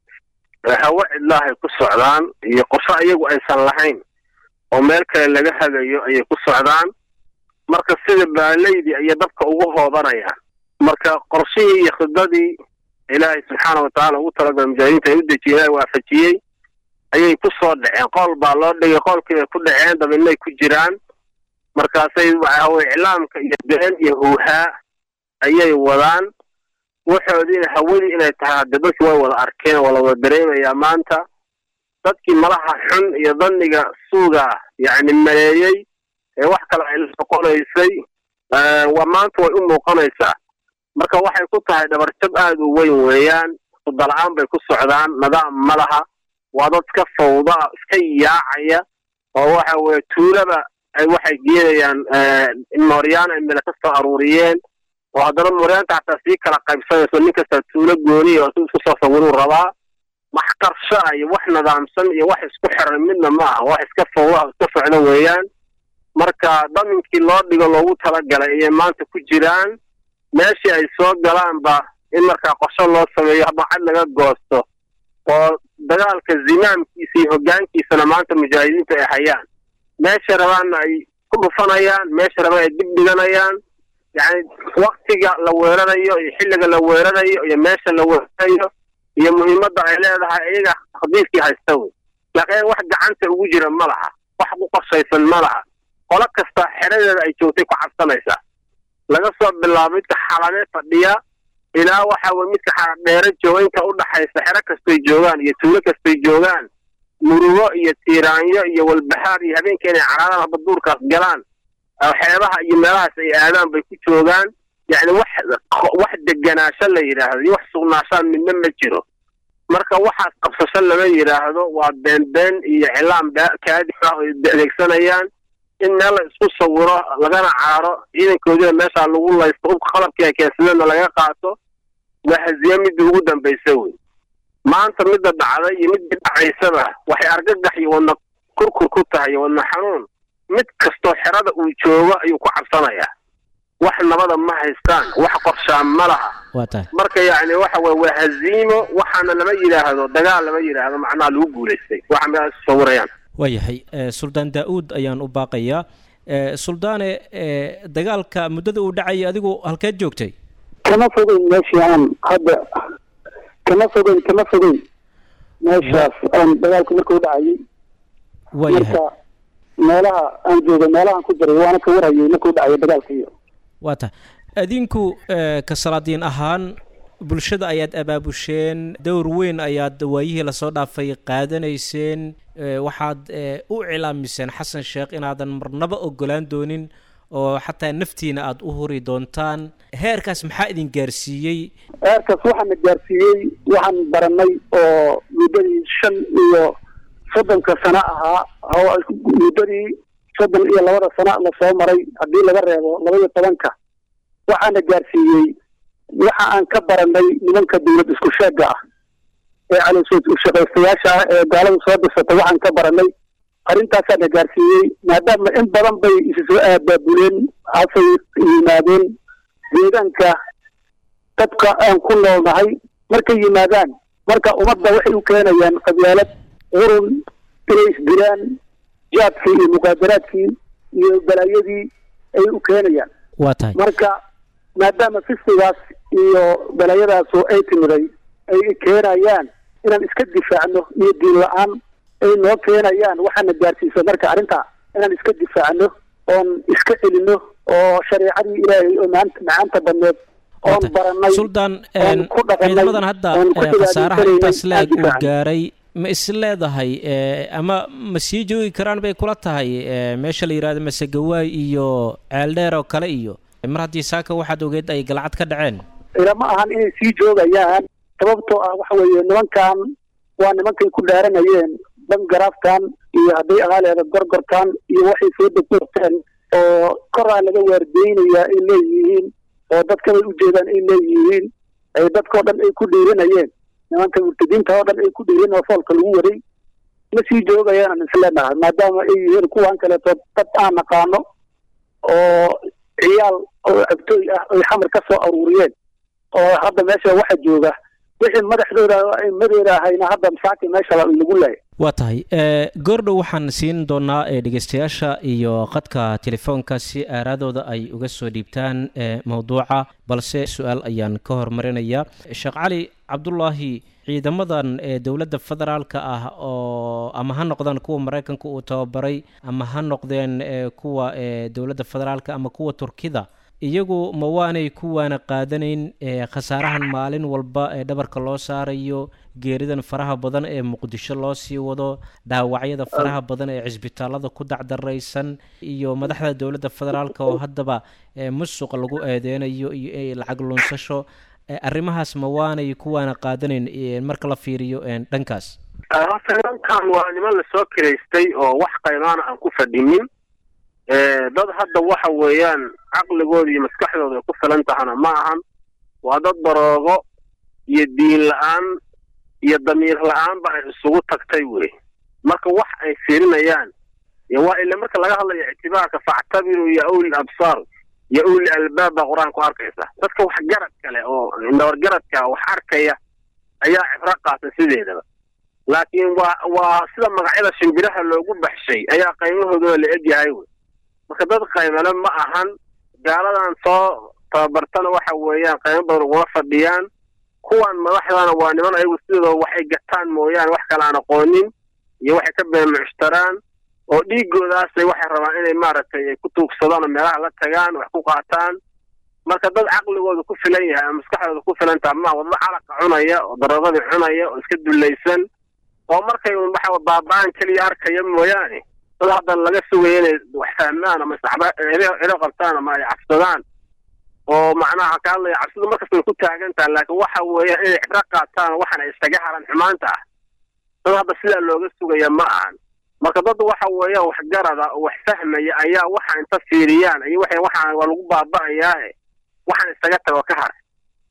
hawa cidlaahay ku socdaan iyo qorshe iyagu aysan lahayn oo meel kale laga hagayo ayay ku socdaan marka sida baalaydii ayay dabka ugu hoobanayaan marka qorshihii iyo khidadii ilaahay subxaana watacaala ugu talagalay mujaahidiinta ay u dejiyeen ilaahay waafajiyey ayay ku soo dhaceen qool baa loo dhigay qoolkii bay ku dhaceen dabinay ku jiraan markaasay waxa weye iclaamka iyo been iyo huuhaa ayay wadaan waxoodiina hawadii inay tahay hadde dadkii way wada arkeen waa la wada dareemayaa maanta dadkii malaha xun iyo dhanniga suuga yacni maleeyey ee wax kale ay la noqonaysay waa maanta way u muuqanaysaa marka waxay ku tahay dhabarjab aad u weyn weeyaan sudala-aan bay ku socdaan nidaam ma laha waa dad iska fawda iska yaacaya oo waxa weye tuulaba ay waxay geenayaan mooryaan ay mele ka soo aruuriyeen oo haddana mooryaanta xataa sii kala qaybsanayso nin kasta tuulo gooniya oo si isku soo sawiruu rabaa wax qarsho ah iyo wax nidaamsan iyo wax isku xiran midna ma aha wax iska fawda iska socda weeyaan marka daminkii loo dhigo loogu talagalay ayay maanta ku jiraan meeshii ay soo galaanba in markaa qorsho loo sameeyo habacad laga goosto oo dagaalka zimaamkiisa iyo hoggaankiisana maanta mujaahidiinta ay hayaan meesha rabaanna ay ku dhufanayaan meesha rabaan ay dib dhiganayaan yacni waktiga la weerarayo iyo xilliga la weerarayo iyo meesha la weerarayo iyo muhiimadda ay leedahay iyaga khadiifkii haysta wey laakiin wax gacanta ugu jira ma laha wax ku qorshaysan ma laha qolo kasta xeradeeda ay joogtay ku cabsanaysaa laga soo bilaabo midka xalame fadhiya ilaa waxa weye midka xaradheere jooga inta u dhaxaysa xero kastay joogaan iyo tuulo kastay joogaan murugo iyo tiiraanyo iyo walbahaar iyo habeenka inay caraadaan haba duurkaas galaan xeebaha iyo meelahaas ay aadaan bay ku joogaan yacni wax wax deganaasho la yidhaahdo iyo wax sugnaashaan midna ma jiro marka waxaas qabsasho lama yidhaahdo waa beenbeen iyo cilaam kaadi ah oo adeegsanayaan in meel la isku sawiro lagana caaro ciidankoodina meeshaa lagu laysto hubka qalabkii ay keensadeenna laga qaato waa haziye midii ugu dambaysa wey maanta midda dhacday iyo midii dhacaysaba waxay argagax iyo wadna kurkur ku tahay iyo wadna xanuun mid kastoo xerada uu joogo ayuu ku cabsanayaa wax nabada ma haystaan wax qorshaan ma laha waa tahay marka yacni waxa weye waa haziimo waxaana lama yidhaahdo dagaal lama yidhaahdo macnaha lagu guulaystay waxa meelaha isu sawirayaan waayahay suldaan daa-uud ayaan u baaqayaa suldaane dagaalka muddada uu dhacayay adigu halkeed joogtay kama fogeyn meeshii aan hadda kama fogeyn kama fogeyn meeshaas aan dagaalku markuu dhacayay waayahay marka meelaha aan jooga meelahaan ku jiray waana ka warhayay markuu dhacaya dagaalka iyo waa tahay adinku ka salaadiin ahaan bulshada ayaad abaabusheen dowr weyn ayaad waayihii lasoo dhaafay qaadanayseen waxaad u cilaamiseen xasan sheekh inaadan marnaba ogolaan doonin oo xataa naftiina aada u huri doontaan heerkaas maxaa idin gaarsiiyey heerkaas waxaana gaarsiiyey waxaan baranay oo muddadii shan iyo soddonka sano ahaa muddadii soddon iyo labada sano lasoo maray haddii laga reebo laba iyo tobanka waxaana gaarsiiyey waxa aan ka baranay nimanka dawlad isku sheega ah ee calooshood ushaqaystayaasha ah ee gaalada soo dhisatay waxaan ka baranay arrintaasaana gaarsiiyey maadaama in badan bay isu soo aabaabuleen hasay yimaadeen deegaanka dadka aan ku noolnahay markay yimaadaan marka ummadda waxay u keenayaan qabyaalad qurun inay isdilaan jaadkii iyo muqaadaraadkii iyo balaayadii ay u keenayaan waa tahay marka maadaama fisqigaas iyo balaayadaasu ay timiday ay keenayaan inaan iska difaacno iyo diin la-aan ay noo keenayaan waxaana gaarsiisa marka arrinta inaan iska difaacno oon iska celino oo shareecadii ilaahay oo maanta macaanta badneed oon baranay suldaan oon ku dhaqanay ciidamadan hadda oon ku khasaaraha cibaadaysanayna intaas la-eg aan uu difaacno. gaaray ma is leedahay ama ma sii joogi karaan bay kula tahay meesha la yidhahdo masegawaay iyo ceeldheer oo kale iyo mar haddii saaka waxaad ogeed ay galcad ka dhaceen ilama ahan inay sii joogayaan sababtoo ah waxa weeye nimankan waa nimankay ku dhaaranayeen bangaraafkan iyo hadday ahaaleeda gorgorkan iyo waxay soo degdegteen oo koraa laga waardeynayaa ay leeyihiin oo dadkabay ujeedaan ay leeyihiin ay dadkao dhan ay ku dhiirinayeen nimanka murtadiinta oo dhan ay ku dhiirin oo foolka lagu waday ma sii joogayaan aan isleenahay maadaama ay yihiin kuwan kaleeto dad aan naqaano oo ciyaal oo abtooy ah ay xamar ka soo aruuriyeen oo hadda meesha waxa jooga wixii madaxdooda madooda ahayna hadda masaaki meesha lagu leeyahay waa tahay goordhow waxaan siin doonaa ee dhegeystayaasha iyo qadka telefoonka si aaraadooda ay uga soo dhiibtaan ee mowduuca balse su-aal ayaan ka hormarinayaa sheekh cali cabdulaahi ciidamadan ee dowladda federaalka ah oo ama ha noqdaan kuwa maraykanka uu tababaray ama ha noqdeen ee kuwa ee dowladda federaalka ama kuwa turkida iyagu ma waanay kuwaana qaadanayn ee khasaarahan maalin walba ee dhabarka loo saarayo geeridan faraha badan ee muqdisho loo sii wado dhaawacyada faraha badan ee cisbitaalada ku dacdaraysan iyo madaxda dowladda federaalka oo haddaba ee musuq lagu eedeynayo iyo ee lacag lunsasho ee arrimahaas ma waanay kuwaana qaadanayn ee marka la fiiriyo een dhankaas horta nimankan waa niman lasoo kiraystay oo wax qaymaana aan ku fadhinin dad hadda waxa weeyaan caqligooda iyo maskaxdooda ay ku filan tahana ma ahan waa dad daroogo iyo diin la-aan iyo damiir la-aanba ay isugu tagtay wey marka wax ay fiirinayaan waa ila marka laga hadlayo ictibaarka factabiruu ya uli absaar ya uli albaab baa qur-aan ku arkaysa dadka wax garad kale oo nabargaradka wax arkaya ayaa cibro qaata sideedaba laakiin waa waa sida magacyada shimbiraha loogu baxshay ayaa qaymahooduna la egyahay wey marka dad qaymale ma ahan gaaladan soo tababartana waxa weeyaan qaymo badan uguma fadhiyaan kuwan madaxdana waa niman ayagu sidooda waxay gataan mooyaane wax kale aan aqoonin iyo waxay ka beemucshtaraan oo dhiigoodaasay waxay rabaan inay maaragtay ay ku tuugsadaan oo meelaha la tagaan wax ku qaataan marka dad caqligooda ku filan yahay ama maskaxdooda ku filan taha ma wadmo calaqa cunaya oo darogadii cunaya oo iska dulaysan oo markay un waxa baaba-aan keliya arkaya mooyaane dad hadda laga sugaya inay wax fahmaan ama saxba cilo qabtaan ama ay cabsadaan oo macnaha ka hadlaya cabsidu markasta way ku taagan taha laakiin waxa weeya inay cibro qaataan waxana isaga haran xumaanta ah dad hadda sidaa looga sugaya ma ahan marka dad waxa weeyaan waxgarada oo wax fahmaya ayaa waxa inta fiiriyaan iyo waxay waxaan waa lagu baaba'ayaahe waxaan isaga tago ka har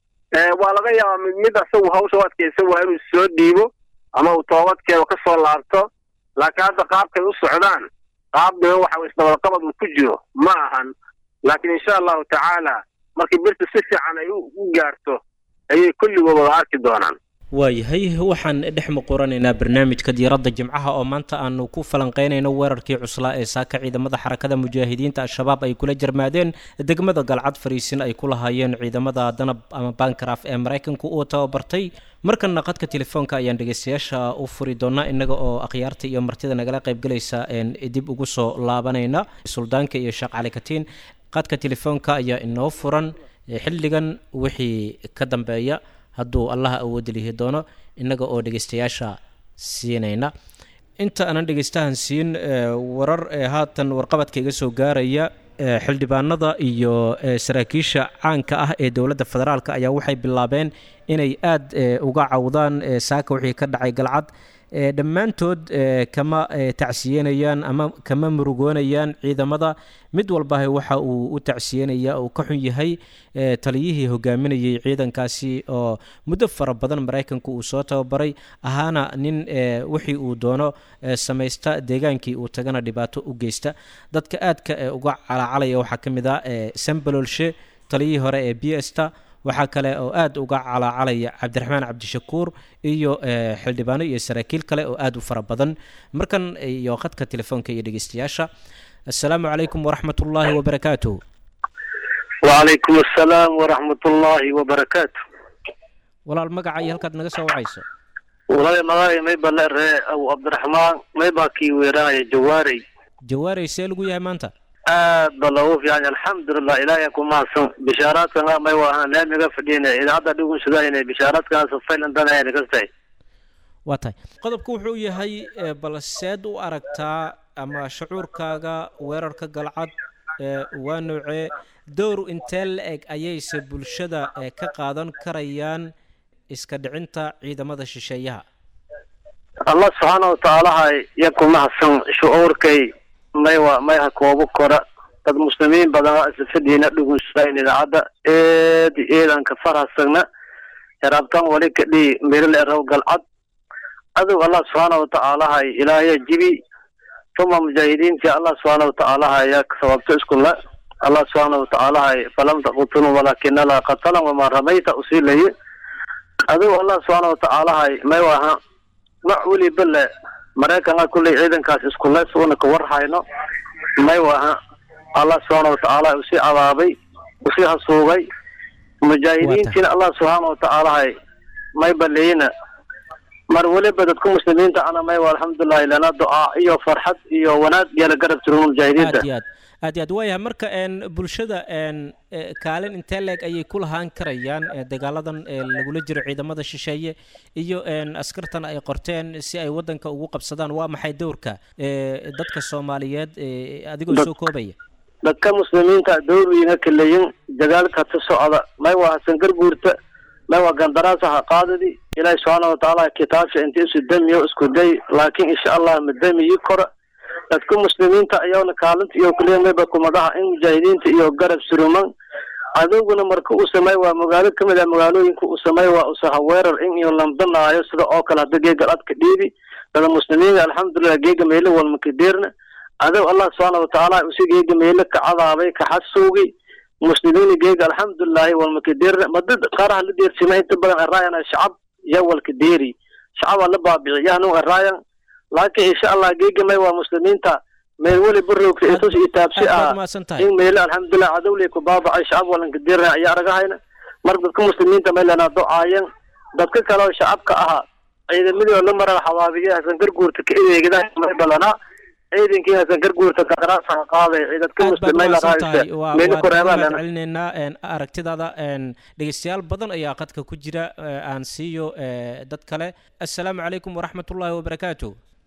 waa laga yaabaa mid mid asagu hawsha u adkaysan waa inuu soo dhiibo ama uu toobadkeeda ka soo laabto laakiin hadda qaabkay u socdaan qaab dhiban waxa isdabadqabad uu ku jiro ma ahan laakiin insha allahu tacaala markii birta si fiican ay u gaarto ayay kulligood wada arki doonaan waayahay waxaan dhex muquranaynaa barnaamijka diiradda jimcaha oo maanta aanu ku falanqeynayno weerarkii cuslaa ee saaka ciidamada xarakada mujaahidiinta al-shabaab ay kula jarmaadeen degmada galcad fariisin ay ku lahaayeen ciidamada danab ama bankaraf ee maraykanku uu tababartay markanna qadka telefoonka ayaan dhegeystayaasha u furi doonaa innaga oo akhyaarta iyo martida nagala qaybgalaysa dib ugu soo laabanayna suldaanka iyo sheekh cali katiin qadka telefoonka ayaa inoo furan xilligan wixii ka dambeeya hadduu allaha awoodi lihi doono innaga oo dhegeystayaasha siinayna inta aanan dhegeystahan siin warar ee haatan warqabadka iga soo gaaraya xildhibaanada iyo saraakiisha caanka ah ee dowladda federaalk ayaa waxay bilaabeen inay aada uga cawdaan saaka wixii ka dhacay galcad dhammaantood kama tacsiyenayaan ama kama murugoonayaan ciidamada mid walbaha waxa uu u tacsiyenaya uu ka xun yahay taliyihii hogaaminayay ciidankaasi oo muddo fara badan maraykanku uu soo tababaray ahaana nin wixii uu doono samaysta deegaankii uu tagana dhibaato u geysta dadka aadka uga calacalaya waxaa ka mid ah sambalolshe taliyihii hore ee b sta waxaa kale oo aada uga calaacalaya cabdiraxmaan cabdishakuur iyo xildhibaano iyo saraakiil kale oo aada u fara badan markan iyo khadka telefoonka iyo dhegeystayaasha assalaamu calaykum waraxmat ullaahi wabarakaatuh wacalaykum assalaam waraxmat ullaahi wabarakaatu walaal magaca iyo halkaad naga soo wacayso walaal magacay mayba la ree abu cabdiraxmaan maybaa kii weeraanaya jawaarey jawaarey see lagu yahay maanta aad ba loogu fiican alxamdulilah ilaahay ku mahadsan bishaaraadkan may waa laamiga fadhiyna idaacadda dhugunsadayna bishaaraadkan safaylan danayna kastahay waa tahay qodobku wuxuu yahay bal seed u aragtaa ama shucuurkaaga weerarka galcad waa noocee dowr intee la eg ayayse bulshada ka qaadan karayaan iska dhicinta ciidamada shisheeyaha allah subxaana watacaalaha ya ku mahadsan shucuurkay may wa may ha koobo kora dad muslimiin badan isfadiina dhugunsayn idaacadda eedi eedanka farhasagna yarabtan wali kadhi miril eraw galcad adow allah subxaana watacaalahay ilaahya jibi tuma mujaahidiinti allah subxaana watacaalaha ya sababto iskula allah subxaana watacaalahay falam taqutunu walaakina la qatalan wamaa ramayta usiilaye adow allah subxaana watacaalahay may waha mac weliba le maraykanka kulley ciidankaas iskule suuna ka warhayno may waha allah subxaana watacaala usii cadaabay usii hasuugay mujaahidiintiina allah subxaana watacaalahay may baleyna mar weliba dadka muslimiinta ana may wa alxamdulilahi lana ducaa iyo farxad iyo wanaag yala garab jiro mujaahidiinta aad iyo aad aad iyo aad waayahay marka n bulshada n kaalin intee leeg ayay ku lahaan karayaan dagaaladan lagula jiro ciidamada shisheeye iyo askartan ay qorteen si ay wadanka ugu qabsadaan waa maxay dowrka dadka soomaaliyeed adigoo soo koobaya dadka muslimiinta dowrwiina kaleyin dagaalka ta socda may waa hasan garguurta may waa gandaraasa ha qaadadi ilaahi subxaana watacaala kitaabsha inta isu damiyo isku day laakiin insha allah ma damiyi kora dadka muslimiinta ayawna kaalinta iyo kaliya mayba kumadaha in mujaahidiinta iyo garab suruman adowguna marka uu samey waa magaalo kamid ah magaalooyinka uu samey waa usaha weerar in iyo lambanaayo sida oo kale hadda geega adka dhiibi dada muslimiinta alxamdulilah geega meelo walmakadeerna adow allah subxaana watacaala usi geega meelo ka cadaabay ka xasuugi muslimiina geega alxamdulilahi walmakadeerna mada qaaraha la deersima inta badan araayan shacab ya walkadeeri shacabaa la baabici yahnu araayan laakiin insha allah geega may waa muslimiinta meel weliba roogta isus iyo taabsi ah in meelo alxamdulilah cadowley ku baabacay shacab walankadeerna ayaa argahayna mar dadka muslimiinta may lanaa ducaayan dadka kale oo shacabka ahaa ciidamadii oo la marar xawaabiye hasan garguurta ka edeegada may balanaa ciidankii hasan garguurta kadaraasan qaaday ciidadka aad baad muslimay la umahadsan tahay qaadaysa waa meeli waad koreebaa kaga lena celinaynaa een, aragtidaada een, dhegeystayaal badan ayaa qadka ku jira ee, aan siiyo ee, dad kale assalaamu calaykum waraxmat ullaahi wabarakaatu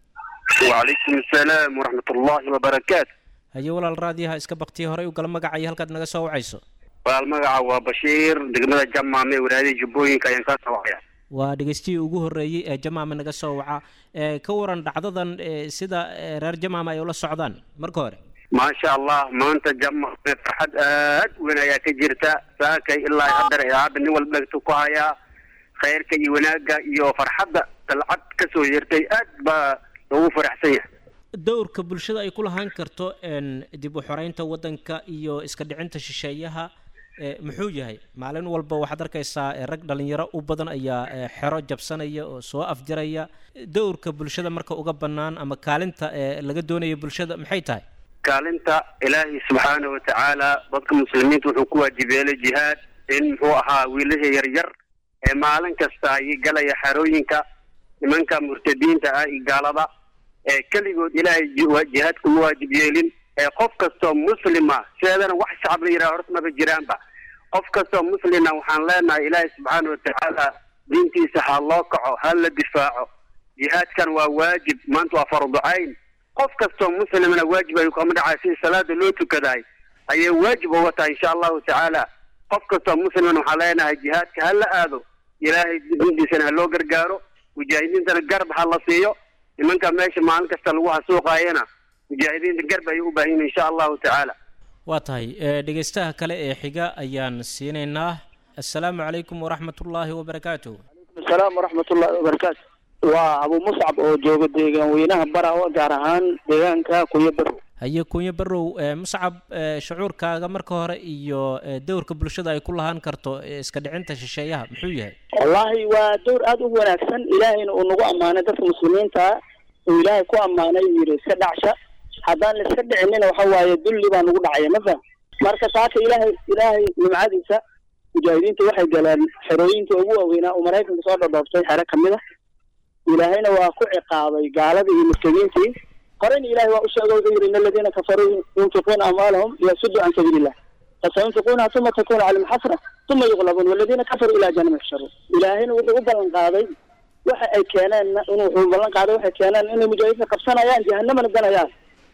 وعليكم السلام ورحمة الله وبركاته haye walaal raadiyaha iska baktiya horey u gala magaca iyo halkaad naga soo wacayso والمقع وبشير دقمة جمع مي ولادي جبوين كاين كاسا وحيا waa dhegeystihii ugu horreeyey ee jamaama naga soo waca ee, ka waran dhacdadan ee, sida ee, reer jamaama ay ula socdaan marka hore ما شاء الله ما انت جمع فرحد اد وين يا كجرتا ساكي الا يقدر يا عبد نول بلغتو كهايا خيرك اي وناقا يو فرحد طلعت كسو يرتي اد با لو فرح سيح dowrka bulshada ay ku lahaan karto een, dib u xoreynta waddanka iyo iska dhicinta shisheeyaha ee, muxuu yahay maalin walba waxaad arkaysaa ee, rag dhalinyaro u badan ayaa ee, xero jabsanaya oo soo afjaraya dowrka bulshada marka uga bannaan ama kaalinta ee laga doonaya bulshada maxay tahay kaalinta ilaahay subxaana wa tacaala dadka muslimiinta wuxuu ku waajibeelay jihaad in muxuu ahaa wiilasha yaryar ee maalin kasta ay galaya xerooyinka nimanka murtadiinta ah iyo gaalada ee keligood ilaahay ji- waa- jihaad kuma waajib yeelin ee qof kastoo muslima sideedana wax shacab la yidhaha horta maba jiraanba qof kastoo muslina waxaan leenahay ilaahay subxaana wa tacaala diintiisa ha loo kaco ha la difaaco jihaadkan waa waajib maanta waa fardu cayn qof kastoo muslimna waajib ayuu kama dhacay sidii salaada loo tukadaay ayay waajib uga tahay insha allahu tacaala qof kastoo muslimna waxaan leenahay jihaadka ha la aado ilaahay diintiisana ha loo gargaaro mujaahidiintana garab ha la siiyo nimanka meesha maalin kasta lagu hasuuqaayana mujaahidiinta garb ayay u baahan yihin insha allahu tacaala waa tahay ee, dhegeystaha kale ee xiga ayaan siinaynaa assalaamu calaykum waraxmat ullaahi wabarakaatu asalaam waraxmatullaahi wabarakaatu waa abu muscab oo jooga deegaan weynaha barawa gaar ahaan deegaanka kuyo barow haye kunyo barow ee, muscab ee, shucuurkaaga marka hore iyo ee, dowrka bulshada ay ku lahaan karto ee, iska dhicinta shisheeyaha muxuu yahay wallaahi waa dowr aada u wanaagsan ilaahayna uu nagu ammaanay dadka muslimiinta uu ilaahay ku ammaanay uu yidhi iska dhacsha haddaan la iska dhicinina waxa waaye dulli baa nagu dhacaya ma faham marka taaka ilaahay ilaahay nimcadiisa mujaahidiinta waxay galeen xerooyinka ugu waaweynaa uu maraykanka soo dhadhooftay xero kamid a ilaahayna waa ku ciqaabay gaaladii iyo murtadiintii horeyna ilaahay waa u sheegay wuxuu yidhi in aladiina kafaruu yunfiquuna amwaalahum liyasuduu can sabiilillah fasayunfiquunaha uma takunu calayhim xasra uma yuqlabuun waladiina kafaruu ilaa jahannama yusharuun ilaahayna wuxuu u ballan qaaday waxa ay keeneen inuu wuxuu ballan qaaday waxay keeneen inay mujaahidiinta qabsanayaan jahanamana ganayaan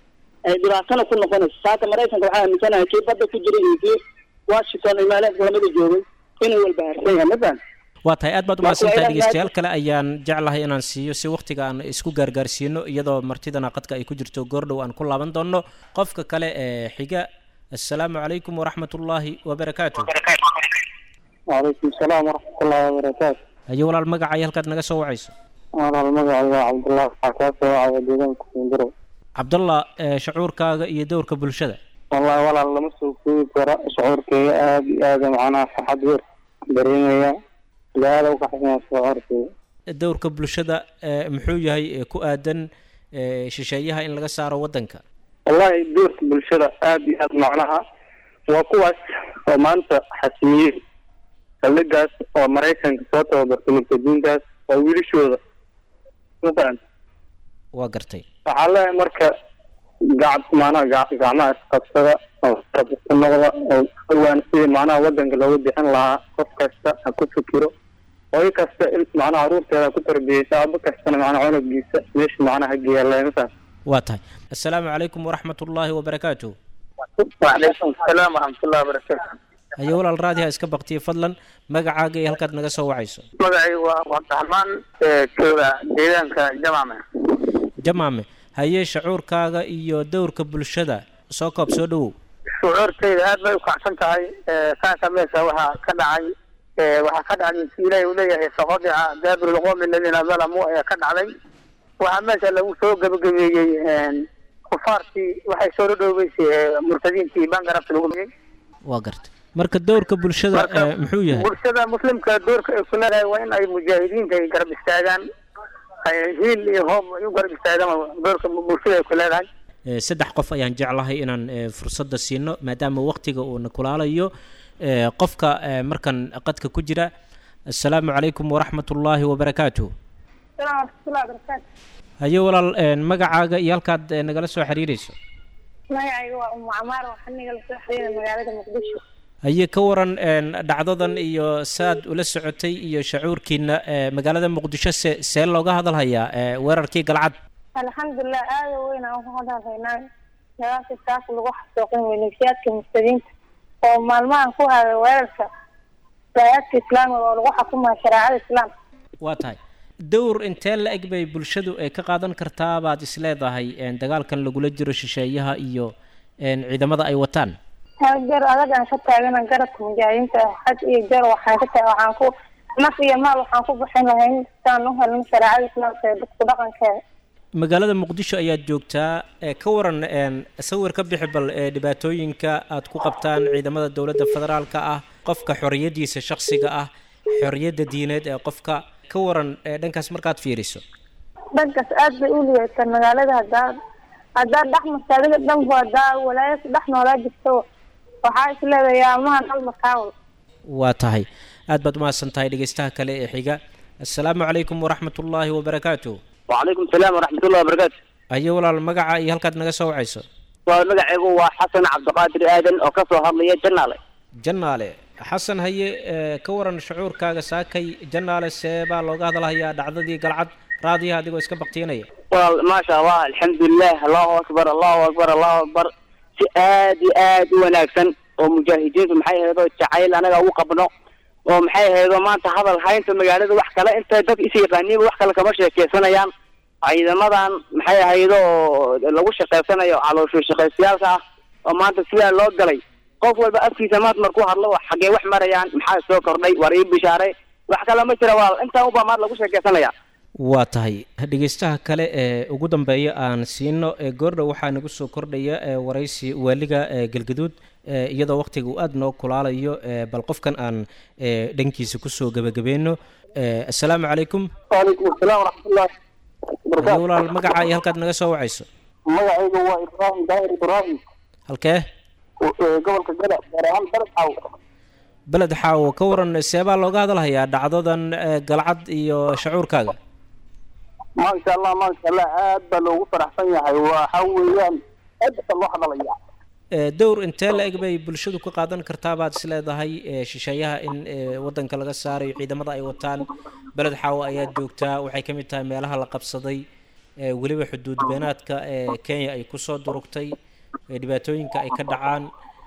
ay dhibaatana ku noqonayso saata maraykanka waxaa aaminsanahay kii badda ku jiray iyo kii washington iyo meelaha kulamada joogay inuu walbahaarsan yahay ma faham waa tahay aad baad Marka umahadsantahay waa inaad dhegeystayaal kale ayaan jeclahay inaan siiyo si waqtiga aan isku gaargaarsiino iyadoo martidana qadka ay ku jirto goordhow aan ku laaban doono qofka kale ee xiga assalaamu calaykum waraxmat ullaahi wabarakaatu wacalaykum salaam waraxmatullaahi wabarakaatu haye walaal magacay halkaad naga soo wacayso walaal magacay waa cabdullah waxaa kaa soo wacaya deegaanka kundarow cabdallah ee, shucuurkaaga iyo dowrka bulshada wallahi walaal lama soo koobi karo shucuurkeyga aada iyo aada macnaha farxad weer dareemaya ilaada u kaxsanya shucuurkeyga dowrka bulshada ee, muxuu yahay ee, ku aadan ee, shisheeyaha in laga saaro waddanka wallahi doorka bulshada aada iyo aada macnaha waa kuwaas oo maanta xasimiyey saldhigaas oo maraykanka soo tababartay murtadiintaas waa wiilashooda maqan waa gartay waxaa leeyahay marka gacab macnaha ga- gacmaha isqabsada oo isqab isku noqda oo dhawaan sidii macnaha wadanka looga bixin lahaa qof kasta ha ku fikiro hooyo kasta in macnaha caruurteeda ha ku tarbiyeysa abo kastana macnaha cunugiisa meesha macnaha ha geeya leemasaas waa tahay assalaamu calaykum waraxmat ullaahi wabarakaatu wacalaykum asalaam waraxmatullahi wabarakaatu haye walaal raadiha iska baktiya fadlan magacaaga iyo halkaad naga soo wacayso magacay waa cabdiraxmaan jooga deegaanka jamame jamaame haye shucuurkaaga iyo dowrka bulshada soo koob soo dhowow shucuurtayda aad bay ukacsan tahay saanka meesha waxaa ka dhacay waxaa ka dhacday si ilaahay uu leeyahay faqadica daabiru lqowmi aladiina dalamuu ayaa ka dhacday waxaa meesha lagu soo gebagabeeyey kufaartii waxay soo dhadhoobeysay murtadiintii bangarabta lagu waa gartay marka dowrka bulshada Marka, ee, muxuu yahay bulshada muslimka doorka ay ku leedahay waa in ay mujaahidiinta ay garab istaagaan ay hiil iyo hoob ay u garab istaagaan doorka bulshada ay ku leedahay Ee, saddex qof ayaan jeclahay inaan ee, fursadda siino maadaama waqtiga uuna kulaalayo ee, qofka ee, markan qadka ku jira assalaamu calaykum waraxmat ullaahi wabarakaatu السلام ورحمة الله وبركاته haye walaal magacaaga iyo halkaad nagala soo xiriireyso magacayga waa umu camaar waxaa nagala soo xiriira magaalada muqdisho haye ka waran dhacdadan iyo saad ula socotay iyo shacuurkiina magaalada muqdisho se see looga hadalhayaa weerarkii galcad alxamdulilah aada weyn aan ku hadalhaynaa dagaalka saas lagu xasuuqin maleeshiyaadka mustadiinta oo maalmahan ku haday weerarka daayaadka islaamiga oo lagu xukumaya shareecada islaamka waa tahay dowr intee la eg bay bulshadu ay ka qaadan kartaa baad is leedahay dagaalkan lagula jiro shisheeyaha iyo ciidamada ay wataan jar adag aan ka taagana garabka mujaahidiinta xad iyo jar waxaan ka taag waxaan ku naf iyo maal waxaan ku bixin lahayn saan u helin shareecada islaamka ee dadku dhaqankeeda magaalada muqdisho ayaad joogtaa ka waran sawir ka bixi bal dhibaatooyinka aad ku qabtaan ciidamada dowladda federaalka ah qofka xoriyadiisa shaksiga ah xoriyadda diineed ee qofka ka waran dhankaas markaad fiiriso dhankaas aad bay u liidataa magaalada haddaa haddaa dhex marta adiga dhanba haddaa walaayas dhex noolaa jirto waxaa is leedahay amahan hal makaawal waa tahay aad baad umahadsan tahay dhegeystaha kale ee xiga assalaamu calaykum waraxmat ullaahi wabarakaatu وعليكم السلام ورحمة الله وبركاته ayo walaal magaca iyo halkaad naga soo wacayso ومقعيقو وحسن عبد القادر آدن وكسو هضلية جنالي jannaale xasan haye ka waran shucuurkaaga saakay jannaale see baa looga hadalhayaa dhacdadii galcad raadiyaha adigoo iska baktiinaya والله ما شاء الله الحمد لله الله أكبر الله أكبر الله أكبر si aad iyo aad u wanaagsan oo mujaahidiintu maxay ahaydoo jacayl anaga ugu qabno oo maxay ahaydoo maanta hadal haynta magaalada wax kale intay dad is yaqaaniinba wax kale kama sheekeysanayaan ciidamadan maxay ahaydoo lagu shaqaysanayo caloosho shaqaysayaalka ah oo maanta sidaa loo galay qof walba afkiisa maad markuu hadlo xaggee wax marayaan maxaa soo kordhay war ii bishaaray wax kale ma jira waa intaa ubaa maad lagu sheekeysanaya waa tahay dhegeystaha kale ee ugu dambeeya aan siino goordhow waxaa nagu soo kordhaya waraysi waaliga galgaduud iyadoo waktiga uu aada noo kulaalayo bal qofkan aan dhankiisa kusoo gebagabeyno assalaamu calaykum وعليكم السلام ورحمة الله haye walaal magaca iyo halkaad naga soo wacayso magacaygu waa ibraahim daahir ibraahim halkee gobolka gada gaar ahaan baled xaw beled xaawo ka waran seebaa looga hadalhayaa dhacdadan galcad iyo shacuurkaaga maasha allah maasha allah aad baa loogu faraxsan yahay waxa weeyaan aad baa loo hadalaya dowr intee la eg bay bulshadu ka qaadan kartaa baad is leedahay shisheeyaha in wadanka laga saarayo ciidamada ay wataan beled xaawo ayaad joogtaa waxay ka mid tahay meelaha la qabsaday weliba xuduud beenaadka kenya ay kusoo durugtay dhibaatooyinka ay ka dhacaan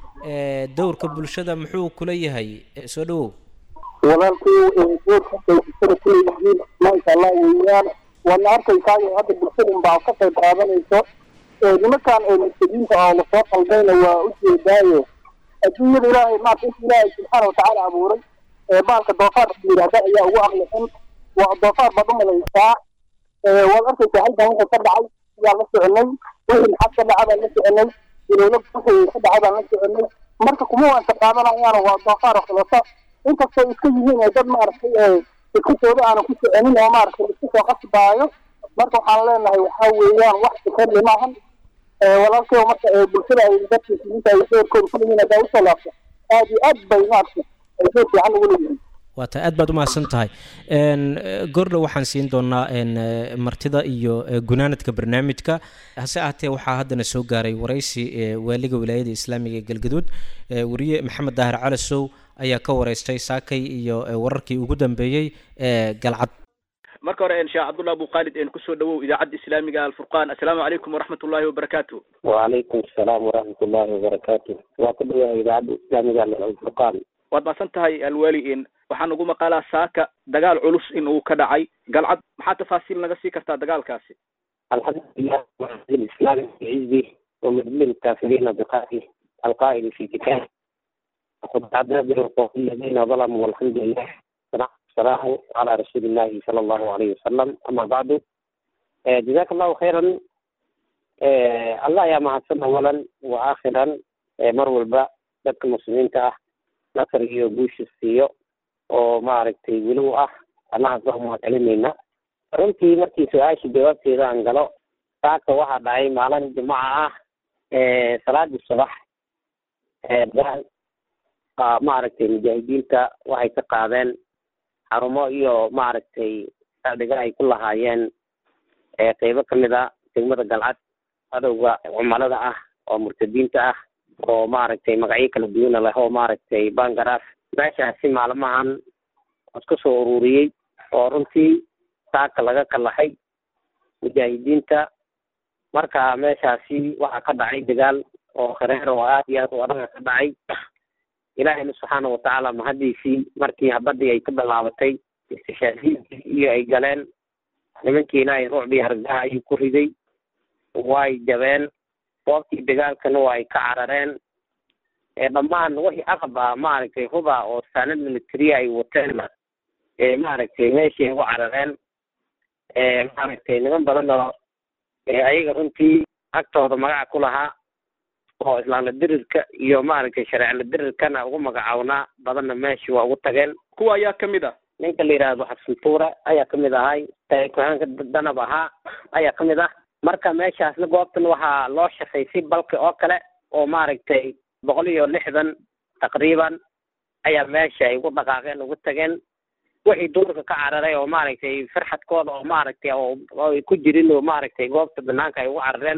dowrka bulshada muxuu kula yahay soo dhawow walaalkii doorka bay bulshada kuleeyihiin maasha allah weeyaan waadna arkaysaayo hadda bulshada baa ka qayb qaadanayso nimankan mustadiinta oo lasoo qaldayna waa u jeedaayo adduunyada ilaahay maarka inta ilaahay subxaana watacaala abuuray baalka doofaarka yidhaahda ayaa ugu aqlisan waa doofaar baad u malaysaa waad arkaysaa halkan wuxuu ka dhacay yaa la soconay wixii maxad ka dhaca baan la soconay ilowla wixii ka dhacay baan la soconay marka kuma waanka qaadanayaan waa doofaar oo kaleeto inkastoo iska yihiin ee dad maaragtay iskutooda aanu ku soconin oo maaragtay isku soo qasbaayo marka waxaan leenahay waxaa weeyaan wax fikirli maahan walaalkay marka bulshada ay dadka muslimiinta ay doorkooda ku leeyihiin haddaa usoo laabto aad iyo aad bay maaragtay ay door fiican ugu leeyihiin waa tahay aad baad umahadsan tahay goordhow waxaan siin doonaa martida iyo gunaanadka barnaamijka hase ahaatee waxaa haddana soo gaaray waraysi waaliga wilaayada islaamiga ee galgaduud wariye maxamed daahir calasow ayaa ka wareystay saakay iyo wararkii ugu dambeeyey ee galcad marka hore sheekh cabdullah abu khaalid een kusoo dhawow idaacadda islaamiga alfurqaan assalaamu calaykum waraxmat ullahi wabarakaatu وعليكم السلام ورحمة الله وبركاته وكل إذاعة إسلامية الفرقان waad mahadsan tahay alwaali in waxaan ugu maqaalaa saaka dagaal culus in uu ka dhacay galcad maxaa tafaasiil naga sii kartaa dagaalkaasi الحمد لله وعزيز الإسلام بعزه ومذل الكافرين بقائه القائل في كتابه وقد عدنا بالوقوف الذين ظلموا والحمد لله والسلام على رسول الله صلى الله عليه وسلم أما بعد آه، جزاك الله خيرا آه، الله يا mahadsan أولا وآخرا آه، mar walba dadka muslimiinta ah nasr iyo guusha siiyo oo maaragtay weli u ah allahaas waa mahad celinayna runtii markii su-aasha jawaabteeda aan galo saaka waxaa dhacay maalin jimca ah salaadii subax maaragtay mujaahidiinta waxay ka qaadeen xarumo iyo maaragtay saldhiga ay ku lahaayeen ee qeybo kamid a degmada galcad cadowga cumalada ah oo murtadiinta ah oo maaragtay magacyo kala duwana leh oo maaragtay bangaraaf meeshaasi maalmahan isku soo ururiyey oo runtii saaka laga kalahay mujaahidiinta marka meeshaasi waxaa ka dhacay dagaal oo khareer oo aad iyo aad u adaga ka dhacay ilaahayna subxaana watacaala mahadiisii markii habadii ay ka bilaabatay istishaadiintii iyo ay galeen nimankii ilaahay ruucbii hargaha ayuu ku riday way jabeen goobtii dagaalkana waa ay ka carareen dhammaan wixii aqab ah maaragtay huba oo saanad militariya ay wateenna maaragtay meeshii ay ugu carareen maaragtay niman badan oo ayaga runtii agtooda magaca ku lahaa oo islaamla dirirka iyo maaragtay shareecla dirirkana ugu magacawnaa badanna meeshii waa ugu tageen kuwa ayaa kamid ah ninka la yidhaahdo xabsantuure ayaa kamid ahay kuhaanka danab ahaa ayaa kamid ah marka meeshaasna goobtan waxaa loo shaqay si balki oo kale oo maaragtay boqol iyo lixdan taqriiban ayaa meesha ay ugu dhaqaaqeen ugu tageen wixii duurka ka cararay oo maaragtay farxadkooda oo maaragtay oo ay ku jirin oo maaragtay goobta banaanka ay ugu carareen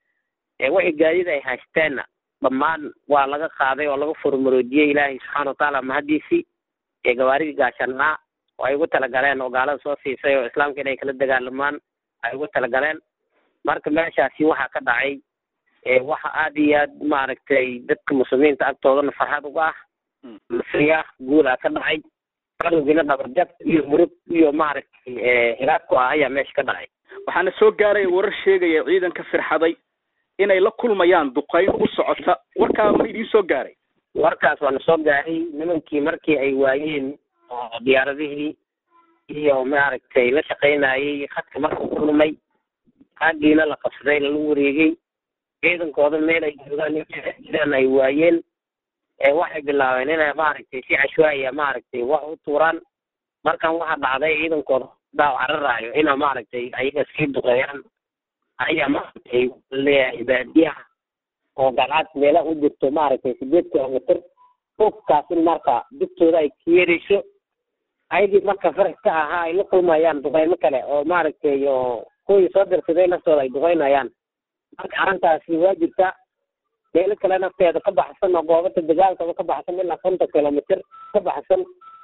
wixii gaadida ay haysteenna dhammaan waa laga qaaday oo laga furmaroojiyey ilaahay subxaana watacaala mahadiisii ee gawaaridii gaashanaa oo ay ugu talagaleen oo gaalada soo siisay oo islaamka inay kala dagaalamaan ay ugu talagaleen marka meeshaasi waxaa ka dhacay waxa aad iyo aad maaragtay dadka muslimiinta agtoodana farxad uga ah masriya guulaa ka dhacay cadowgiina dhabarjab iyo murug iyo maaragtay hilaad ku ah ayaa meesha ka dhacay waxaana soo gaaraya warar sheegaya ciidanka firxaday inay la kulmayaan duqayn u socota warkaa ma idiin soo gaaray warkaas waana soo gaaray nimankii markii ay waayeen oo diyaaradihii iyo maaragtay la shaqaynayay khadka markuu kulmay xaggiina la qabsaday lagu wareegay ciidankooda meel ay joogaan jiraan ay waayeen waxay bilaabeen inay maaragtay si cashwaaya maaragtay wax u tuuraan markan waxaa dhacday ciidankooda daaw cararaayo ina maaragtay ayaga sii duqeeyaan ayaa maaragtay leeyahay baadiyaha oo galcad meelaha u jirto maaragtay sideed kilomitr fogkaas in marka dugtooda ay kiyerayso ayagii marka farax ka ahaa ay la kulmayaan duqeymo kale oo maaragtay oo kuwii soo dirsaday naftooda ay duqeynayaan marka arrintaasi waa jirta meelo kale nafteeda ka baxsan oo goobata dagaalkaba ka baxsan ilaa konton kilomitr ka baxsan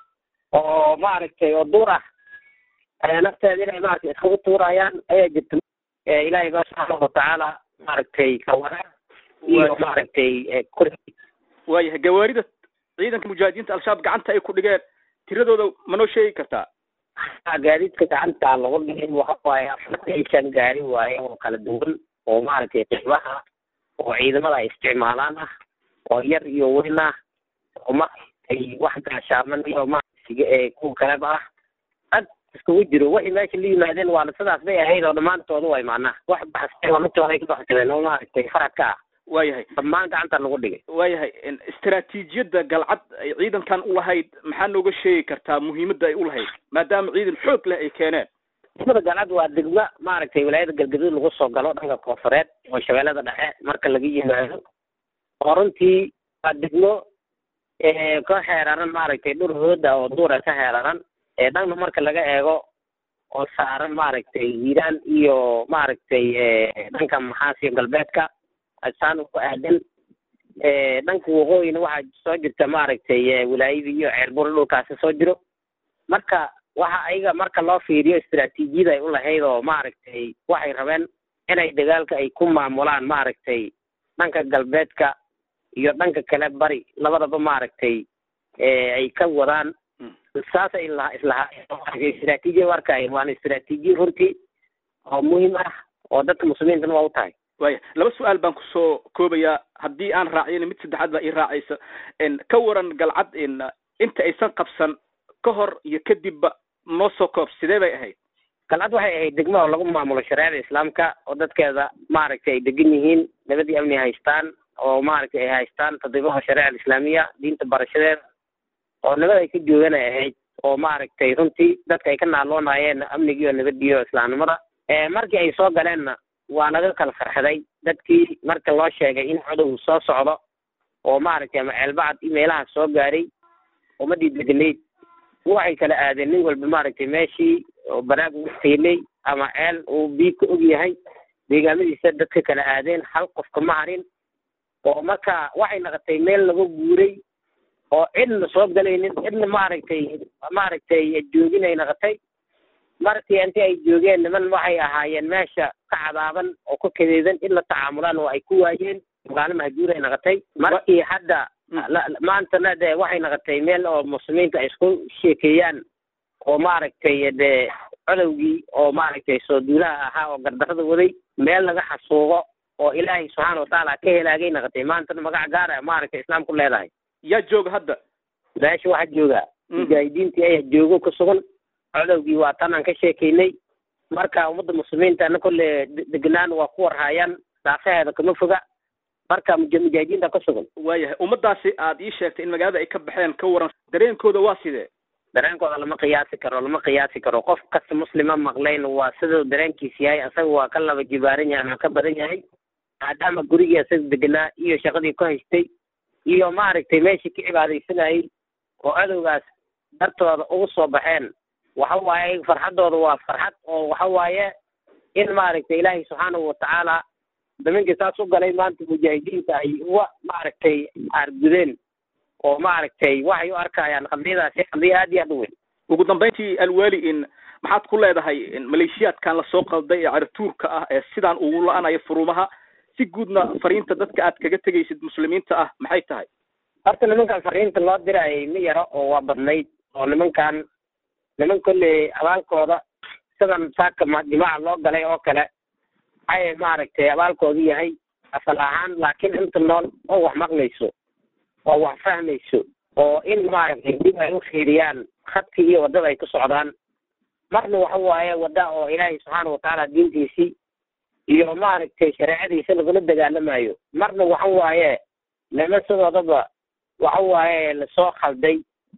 oo maaragtay oo duur ah ayaa nafteeda inay maaragtay iskagu tuurayaan ayaa jirta ilaahay baa subxaana watacaala maaragtay kawara iyo maaragtay kor waayahay gawaarida ciidanka mujaahidiinta al-shabaab gacanta ay ku dhigeen tiradooda ma noo sheegi kartaa gaadiidka gacanta lagu dhigay waxa waaye afartan iyo shan gaari waaye oo kala duwan oo maaragtay qeybaha oo ciidamada ay isticmaalaan ah oo yar iyo weyn ah oo maaragtay wax gaashaaman iyo maaragtay kuwa kaleba ah ad iskugu jiro waxay meesha la yimaadeen waana sidaas bay ahayd oo dhammaantooda way macnaha wax baxsay lamitooda ay ka baxsadeen oo maaragtay faradka ah waayahay dhammaan gacanta lagu dhigay waayahay istaraatiijiyadda galcad ay ciidankan u lahayd maxaa nooga sheegi kartaa muhiimadda ay u lahayd maadaama ciidan xoog leh ay keeneen degmada galcad waa degmo maaragtay wilaayada galgaduud lagu soo galo dhanka koonfureed oo shabeellada dhexe marka laga yimaado oo runtii waa degmo ka xeeraran maaragtay dhur hooda oo duura ka xeeraran dhanna marka laga eego oo saaran maaragtay hiiraan iyo maaragtay dhanka maxaasiyo galbeedka asaan ku aadan dhanka waqooyina waxaa soo jirta maaragtay wilaayadii iyo ceerbur dhulkaasi soo jiro marka waxa ayaga marka loo fiiriyo istaraatiijiyada ay u lahayd oo maaragtay waxay rabeen inay dagaalka ay ku maamulaan maaragtay dhanka galbeedka iyo dhanka kale bari labadaba maaragtay ay ka wadaan saasay la islahaa istaraatiijiya u arkaayeen waana istaraatiijiya runtii oo muhiim ah oo dadka muslimiintana waa u tahay waya laba su-aal baan kusoo koobayaa haddii aan raaciyana mid saddexaad baa ii raacaysa ka waran galcad inta aysan qabsan ka hor iyo kadibba noo soo koob sidee bay ahayd galcad waxay ahayd degmo oo lagu maamulo shareecada islaamka oo dadkeeda maaragtay ay degan yihiin nabadii amni haystaan oo maaragtay ay haystaan tadriibaha shareeca islaamiya diinta barashadeeda oo nabad ay ka joogan ay ahayd oo maaragtay runtii dadka ay ka naaloonayeen amnigiiyo nabadiyo islaamnimada markii ay soo galeenna waa laga kala farxaday dadkii marka loo sheegay in codow soo socdo oo maaragtay ama ceelbacad meelaha soo gaaray ummadii deganayd waxay kala aadeen nin walba maaragtay meeshii oo banaag ugu taylay ama ceel uu biyo ka og yahay deegaamadiisa dadka kala aadeen hal qof kama harin oo marka waxay noqotay meel laga guuray oo cidna soo galaynin cidna maaragtay maaragtay joogin ay noqotay markii intii ay joogeen niman waxay ahaayeen meesha ka cadaaban oo ka kadeedan in la tacaamulaan oo ay ku waayeen magaalo mahjuur ay noqotay markii hadda maantana de waxay noqotay meel oo muslimiinta ay isku sheekeeyaan oo maaragtay de codowgii oo maaragtay soo duulaha ahaa oo gardarada waday meel laga xasuuqo oo ilaahay subxaana watacaala ka helaagay noqotay maantana magac gaar ah maaragtay islaamku leedahay yaa jooga hadda meesha waxaa jooga mujaahidiintii ayaa joogo ku sugan codowgii waa tan aan ka sheekeynay marka ummadda muslimiinta ana kolle degenaan waa ku warhaayaan daafaheeda kama foga marka mujaahidiinta ka sugan waayahay ummadaasi aad ii sheegtay in magaalada ay ka baxeen ka waran dareenkooda waa sidee dareenkooda lama qiyaasi karo lama qiyaasi karo qof kasta muslima maqlayn waa siduu dareenkiis yahay asaga waa ka laba jibaaran yahay ama ka badan yahay maadaama gurigii asaga degenaa iyo shaqadii ku haystay iyo maaragtay meeshii ka cibaadaysanayay oo cadowgaas dartooda ugu soo baxeen waxa waaye farxaddooda waa farxad oo waxa waaye in maaragtay ilaahay subxaanahu watacaala daminkii saas u galay maanta mujaahidiinta ay uga maaragtay aargudeen oo maaragtay waxay u arkayaan qadiyadaasi qadiyo aad iyo aad u weyn ugu dambeyntii alweli in maxaad ku leedahay maleeshiyaadkan lasoo qalday ee carituurka ah ee sidaan ugu la-anayo furumaha si guudna fariinta dadka aad kaga tegaysid muslimiinta ah maxay tahay horta nimankan fariinta loo dirayay ma yaro oo waa badnayd oo nimankan niman kolley abaalkooda sidan saaka jimaaca loo galay oo kale ay maaragtay abaalkoodu yahay asal ahaan laakiin inta nool oo wax maqlayso oo wax fahmayso oo in maaragtay dib ay u fiiriyaan khadkii iyo waddada ay ku socdaan marna waxa waaye wadda oo ilaahay subxaana watacaala diintiisii iyo maaragtay shareecadiisa lagula dagaalamayo marna waxa waaye nima sidoodaba waxa waaye lasoo khalday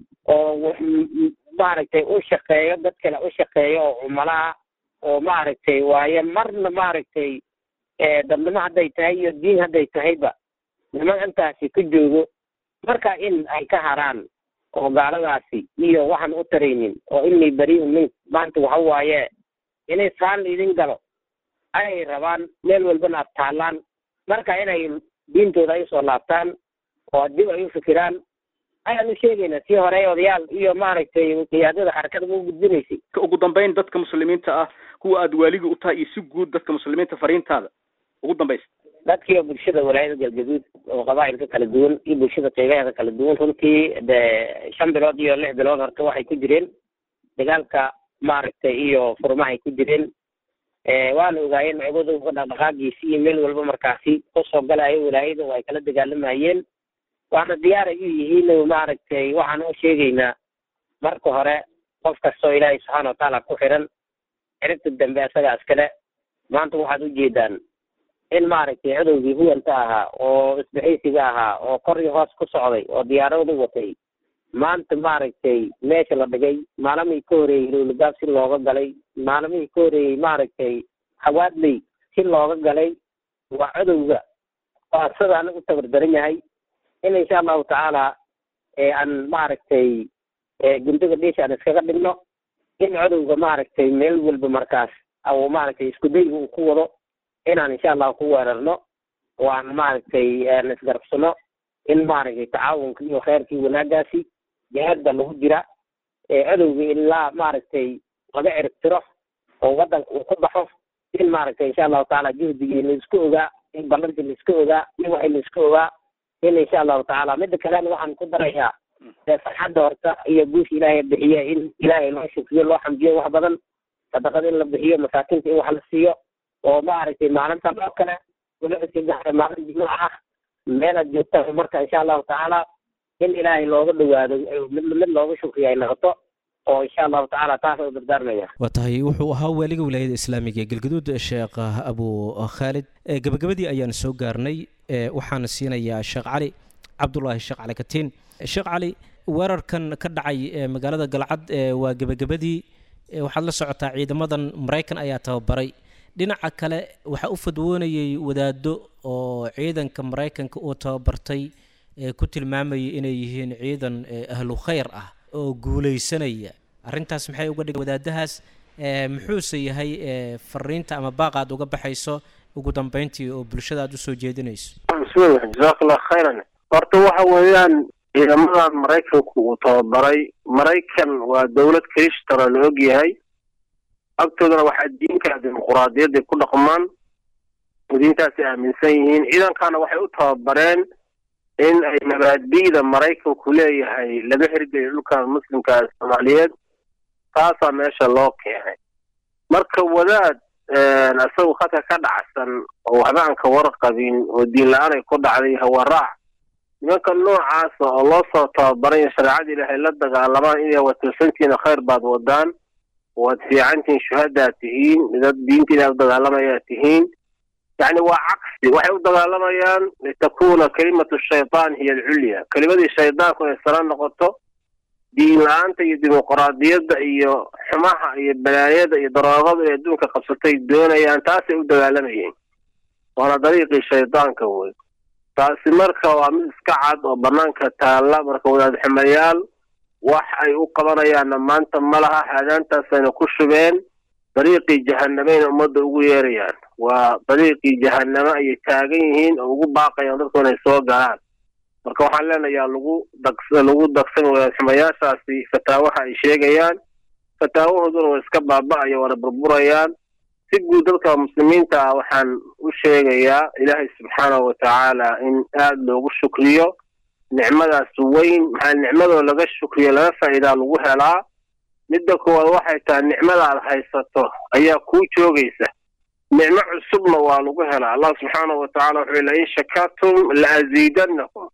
oo maaragtay u shaqeeyo dad kale u shaqeeyo oo cumalaha oo maaragtay waaye marna maaragtay dadnimo hadday tahay iyo diin hadday tahayba niman intaasi ka joogo marka in ay ka haraan oo gaaladaasi iyo waxaan u taraynin oo inay beriun min maanta waxa waaye inay saan idin galo ayay rabaan meel walbana ad taalaan marka inay diintooda ay usoo laabtaan oo dib ay u fikiraan ayaan u sheegaynaa sii hore odayaal iyo maaragtay qiyaadada xarakada u gudbinaysay ugu dambeyn dadka muslimiinta ah kuwa aad waaliga u tahay iyo si guud dadka muslimiinta fariintaada ugu dambaysa dadkii oo bulshada walaayada galgaduud oo qabaa'ilka kala duwan iyo bulshada qeybaheeda kala duwan runtii de shan bilood iyo lix bilood horta waxay ku jireen dagaalka maaragtay iyo furmahay ku jireen waana ogaayeen cibadowga dhaqdhaqaagiisi iyo meel walba markaasi kusoo galayo walaayada oo ay kala dagaalamayeen waana diyaaray u yihiin maaragtay waxaan u sheegaynaa marka hore qof kastoo ilaahay subxaana watacaala ku xiran ciribta dambe asaga iskale maanta waxaad ujeedaan in maaragtay cadowgii huwanta ahaa oo isbixaysiga ahaa oo kor iyo hoos ku socday oo diyaaradu watay maanta maaragtay meesha la dhigay maalamihii ka horeeyey lowlagaab si looga galay maalamihii ka horeeyey maaragtay hawaadley si looga galay waa cadowga waa sidaana u tabardaran yahay in insha allahu tacaala aan maaragtay gundaga dhiisha aan iskaga dhigno in cadowga maaragtay meel walba markaas au maaragtay isku dayga uu ku wado inaan insha allahu ku weerarno waan maaragtay isgarabsano in maaragtay tacaawunka iyo kheyrkii wanaagaasi jihaadba lagu jira cadowga ilaa maaragtay laga ciribtiro oo wadanka uu ku baxo in maaragtay insha allahu tacaala juhdigii laisku ogaa in ballantii laiska ogaa in waxay laiska ogaa in insha allahu tacaala mida kalena waxaan ku darayaa farxadda horta iyo guusha ilaahay bixiye in ilaahay loo shukriyo loo xamdiyo wax badan sadaqada in la bixiyo masaakiinta in wax la siiyo oo maaragtay maalintan oo kale waliba maalin jimaaca ah meelaad joogtaan marka insha allahu tacaala in ilaahay looga dhawaado mid mid looga shukriyo ay noqoto oo insha allahu tacaala taas u dardaarmaya waa tahay wuxuu ahaa waaliga wilaayada islaamiga ee galgaduud sheekh abu khaalid gabagabadii ayaan soo gaarnay waxaana siinayaa sheekh cali cabdulaahi sheekh cali katiin sheekh cali weerarkan ka dhacay magaalada galcad waa gebagabadii waxaad la socotaa ciidamadan maraykan ayaa tababaray dhinaca kale waxaa u fadwoonayay wadaado oo ciidanka maraykanka uu tababartay ku tilmaamayay inay yihiin ciidan ahlu khayr ah oo guulaysanaya arrintaas maxay uga dhigan wadaadahaas muxuuse yahay fariinta ama baaqa aad uga baxayso ugu dambeyntii oo bulshada aad usoo jeedinayso bismillah jazakallah khayran horta waxa weeyaan ciidamadan maraykanku uu tababaray maraykan waa dowlad kristana la og yahay agtoodana waxaa diinka dimuquraadiyadday ku dhaqmaan diintaasay aaminsan yihiin ciidankana waxay u tababareen in ay mabaadi'da maraykanku leeyahay laga hirgeliyo dhulkan muslimka soomaaliyeed taasaa meesha loo keenay marka wadaad isagu khadka ka dhacsan oo waxba aan ka warqabin oo diin la-aan ay ku dhacday hawaraac nimanka noocaasa oo loo soo tababaray shareecada ilaahay la dagaalamaan inay watirsantiina khayr baad wadaan waad fiicantihiin shuhadaad tihiin dad diinta ilahay u dagaalamayaa tihiin yacni waa cagsi waxay u dagaalamayaan litakuna kalimatu shaytaan hiya alculya kelimadii shaydaanku inay sala noqoto diin la-aanta iyo dimuquraadiyadda iyo xumaha iyo balaayada iyo daroogadu inay adduunka qabsatay doonayaan taasay u dagaalamayeen waana dariiqii shaydaanka wey taasi marka waa mid iska cad oo banaanka taalla marka wadaad xumayaal wax ay u qabanayaanna maanta ma laha haadaantaasayna ku shubeen dariiqii jahanameyna ummadda ugu yeerayaan waa dariiqii jahaname ayay taagan yihiin oo ugu baaqayaan dadku inay soo galaan marka waxaan leenayaa lagu dag lagu dagsan wadaad xumayaashaasi fataawaha ay sheegayaan fataawahooduna way iska baaba'aya waana burburayaan si guud dadka muslimiinta ah waxaan u sheegayaa ilaahay subxaanahu watacaala in aada loogu shukriyo nicmadaas weyn maxaa nicmadoo laga shukriyo laga faa'iidaa lagu helaa midda koowaad waxay tahay nicmada aad haysato ayaa kuu joogaysa nicmo cusubna waa lagu helaa allah subxaanahu watacaala wuxuu lain shakartum la aziidannakum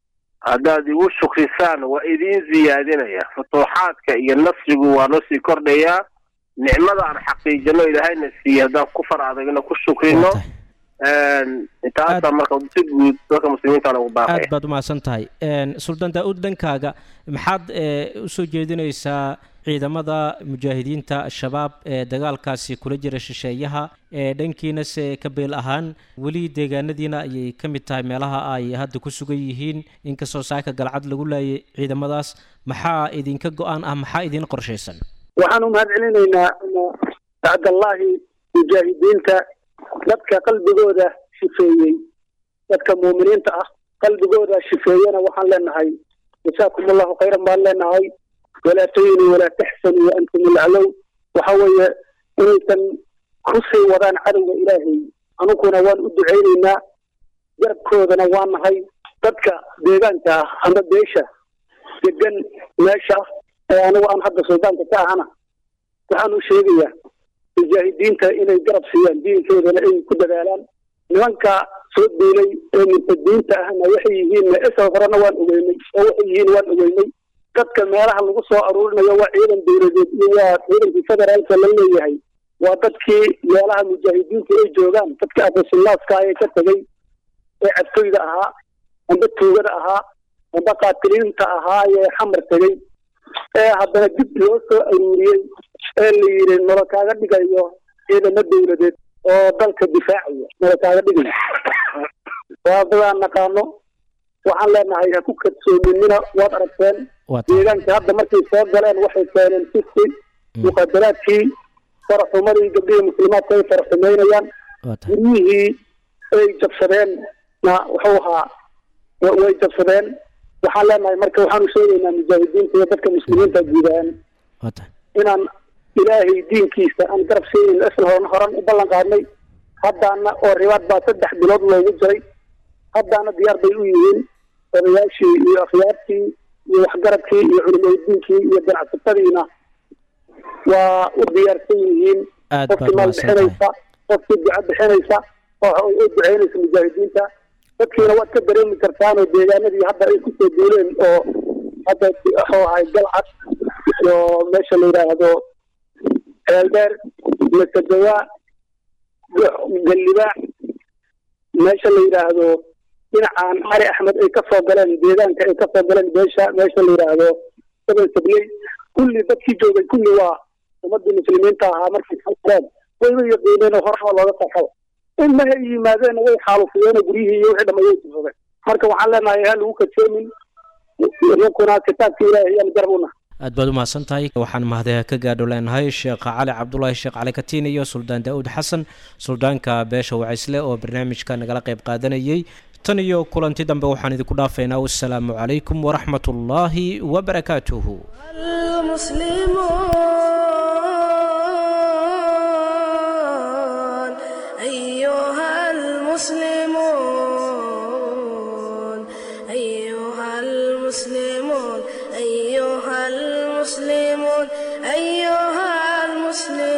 haddaad igu shukrisaan waa idiin ziyaadinaya futuuxaadka iyo nasrigu waa noo sii kordhayaa nicmada aan xaqiijino ilaahayna siiye haddaan ku far adagna ku shukrino taasa marka si guud dadka muslimiinta ugu baaqaya aad baad umahadsan tahay suldaan daa-uud dhankaaga maxaad usoo jeedinaysaa ciidamada mujaahidiinta al-shabaab ee dagaalkaasi kula jira shisheeyaha ee dhankiina se ka beel ahaan weli deegaanadiina ayay ka mid tahay meelaha ay hadda ku sugan yihiin inkastoo saaka galcad lagu laayay ciidamadaas maxaa idinka go-aan ah maxaa idin qorshaysan waxaan u mahad celinaynaa bacdallaahi mujaahidiinta dadka qalbigooda shifeeyey dadka muuminiinta ah qalbigooda shifeeyena waxaan leenahay jasaakum allahu khayran baan leenahay walaa tahinuu walaa taxsanuu wa antum ilaclow waxa weeye inaysan ku sii wadaan cadowga ilaahay anuguna waan u ducaynaynaa garabkoodana waa nahay dadka deegaanka ah ama beesha degan meesha ee anigu aan hadda suldaanka ka ahana waxaan u sheegayaa mujaahidiinta inay garab siiyaan diinkoodana ay ku dadaalaan nimanka soo duulay ee murtadiinta ahna waxay yihiin isal horena waan ogeynay oo waxay yihiin waan ogeynay dadka meelaha lagu soo aruurinayo waa ciidan dowladeed iyo waa ciidankii federaalka la leeyahay waa dadkii meelaha mujaahidiinta ay joogaan dadka afasunnaaska ee ka tegey ee cadfoyda ahaa amba tuugada ahaa amba qaatiliinta ahaa ee xamar tegey ee haddana dib loo soo aruuriyey ee la yidhi nolo kaaga dhigayo ciidamo dowladeed oo dalka difaacaya nolo kaaga dhigayo waa dadaan naqaano waxaan leenahay ha ku kadsoominina waad aragteen deegaanka hadda markay soo galeen waxay keeneen fiski muqadaraadkii faraxumadii gabdhihii muslimaadka ay faraxumeynayaan guryihii ay jabsadeen na wuxuu ahaa way jabsadeen waxaan leenahay marka waxaan u sheegaynaa mujaahidiinta iyo dadka muslimiinta guudaan inaan ilaahay diinkiisa aan garab siinin isla horan horan u ballan qaadnay haddaana oo ribaad baa saddex bilood loogu jiray haddaana diyaar bay u yihiin odayaashii iyo akhyaartii iyo waxgaradkii iyo culimadiinkii iyo ganacsatadiina waa u diyaarsan yihiin qofkii maal bixinaysa qofkii duco bixinaysa oo u duceynaysa mujaahidiinta dadkiina waad ka dareemi kartaan oo deegaanadii hadda ay kusoo duuleen oo hadda wuxuu ahay galcad iyo meesha la yidhaahdo ceeldheer masadawaa gallibaax meesha la yidhaahdo dhinacaan cali axmed ay ka soo galeen deegaanka ay ka soo galeen beesha meesha la yidhaahdo sabel sabley kulli dadkii joogay kulli waa ummadii muslimiinta ahaa markay soo galeen wayba yaqiineen oo horaba looga qaxaba in maha yimaadeen way xaalufiyeen guryihii iyo wixii dhamay way tufsadeen marka waxaan leenahay ha lagu kadsoomin ninkuna kitaabka ilaahay ayaan garab una aad baad u mahadsan tahay waxaan mahadaya ka gaadho leenahay sheekh cali cabdulaahi sheekh cali katiin iyo suldaan daa'uud xasan suldaanka beesha wacaysle oo barnaamijka nagala qayb qaadanayay tan iyo kulanti dambe waxaan idinku dhaafaynaa wassalaamu calaykum waraxmat ullaahi wabarakaatuhu المسلمون أيها المسلمون أيها المسلمون أيها المسلمون أيها المسلمون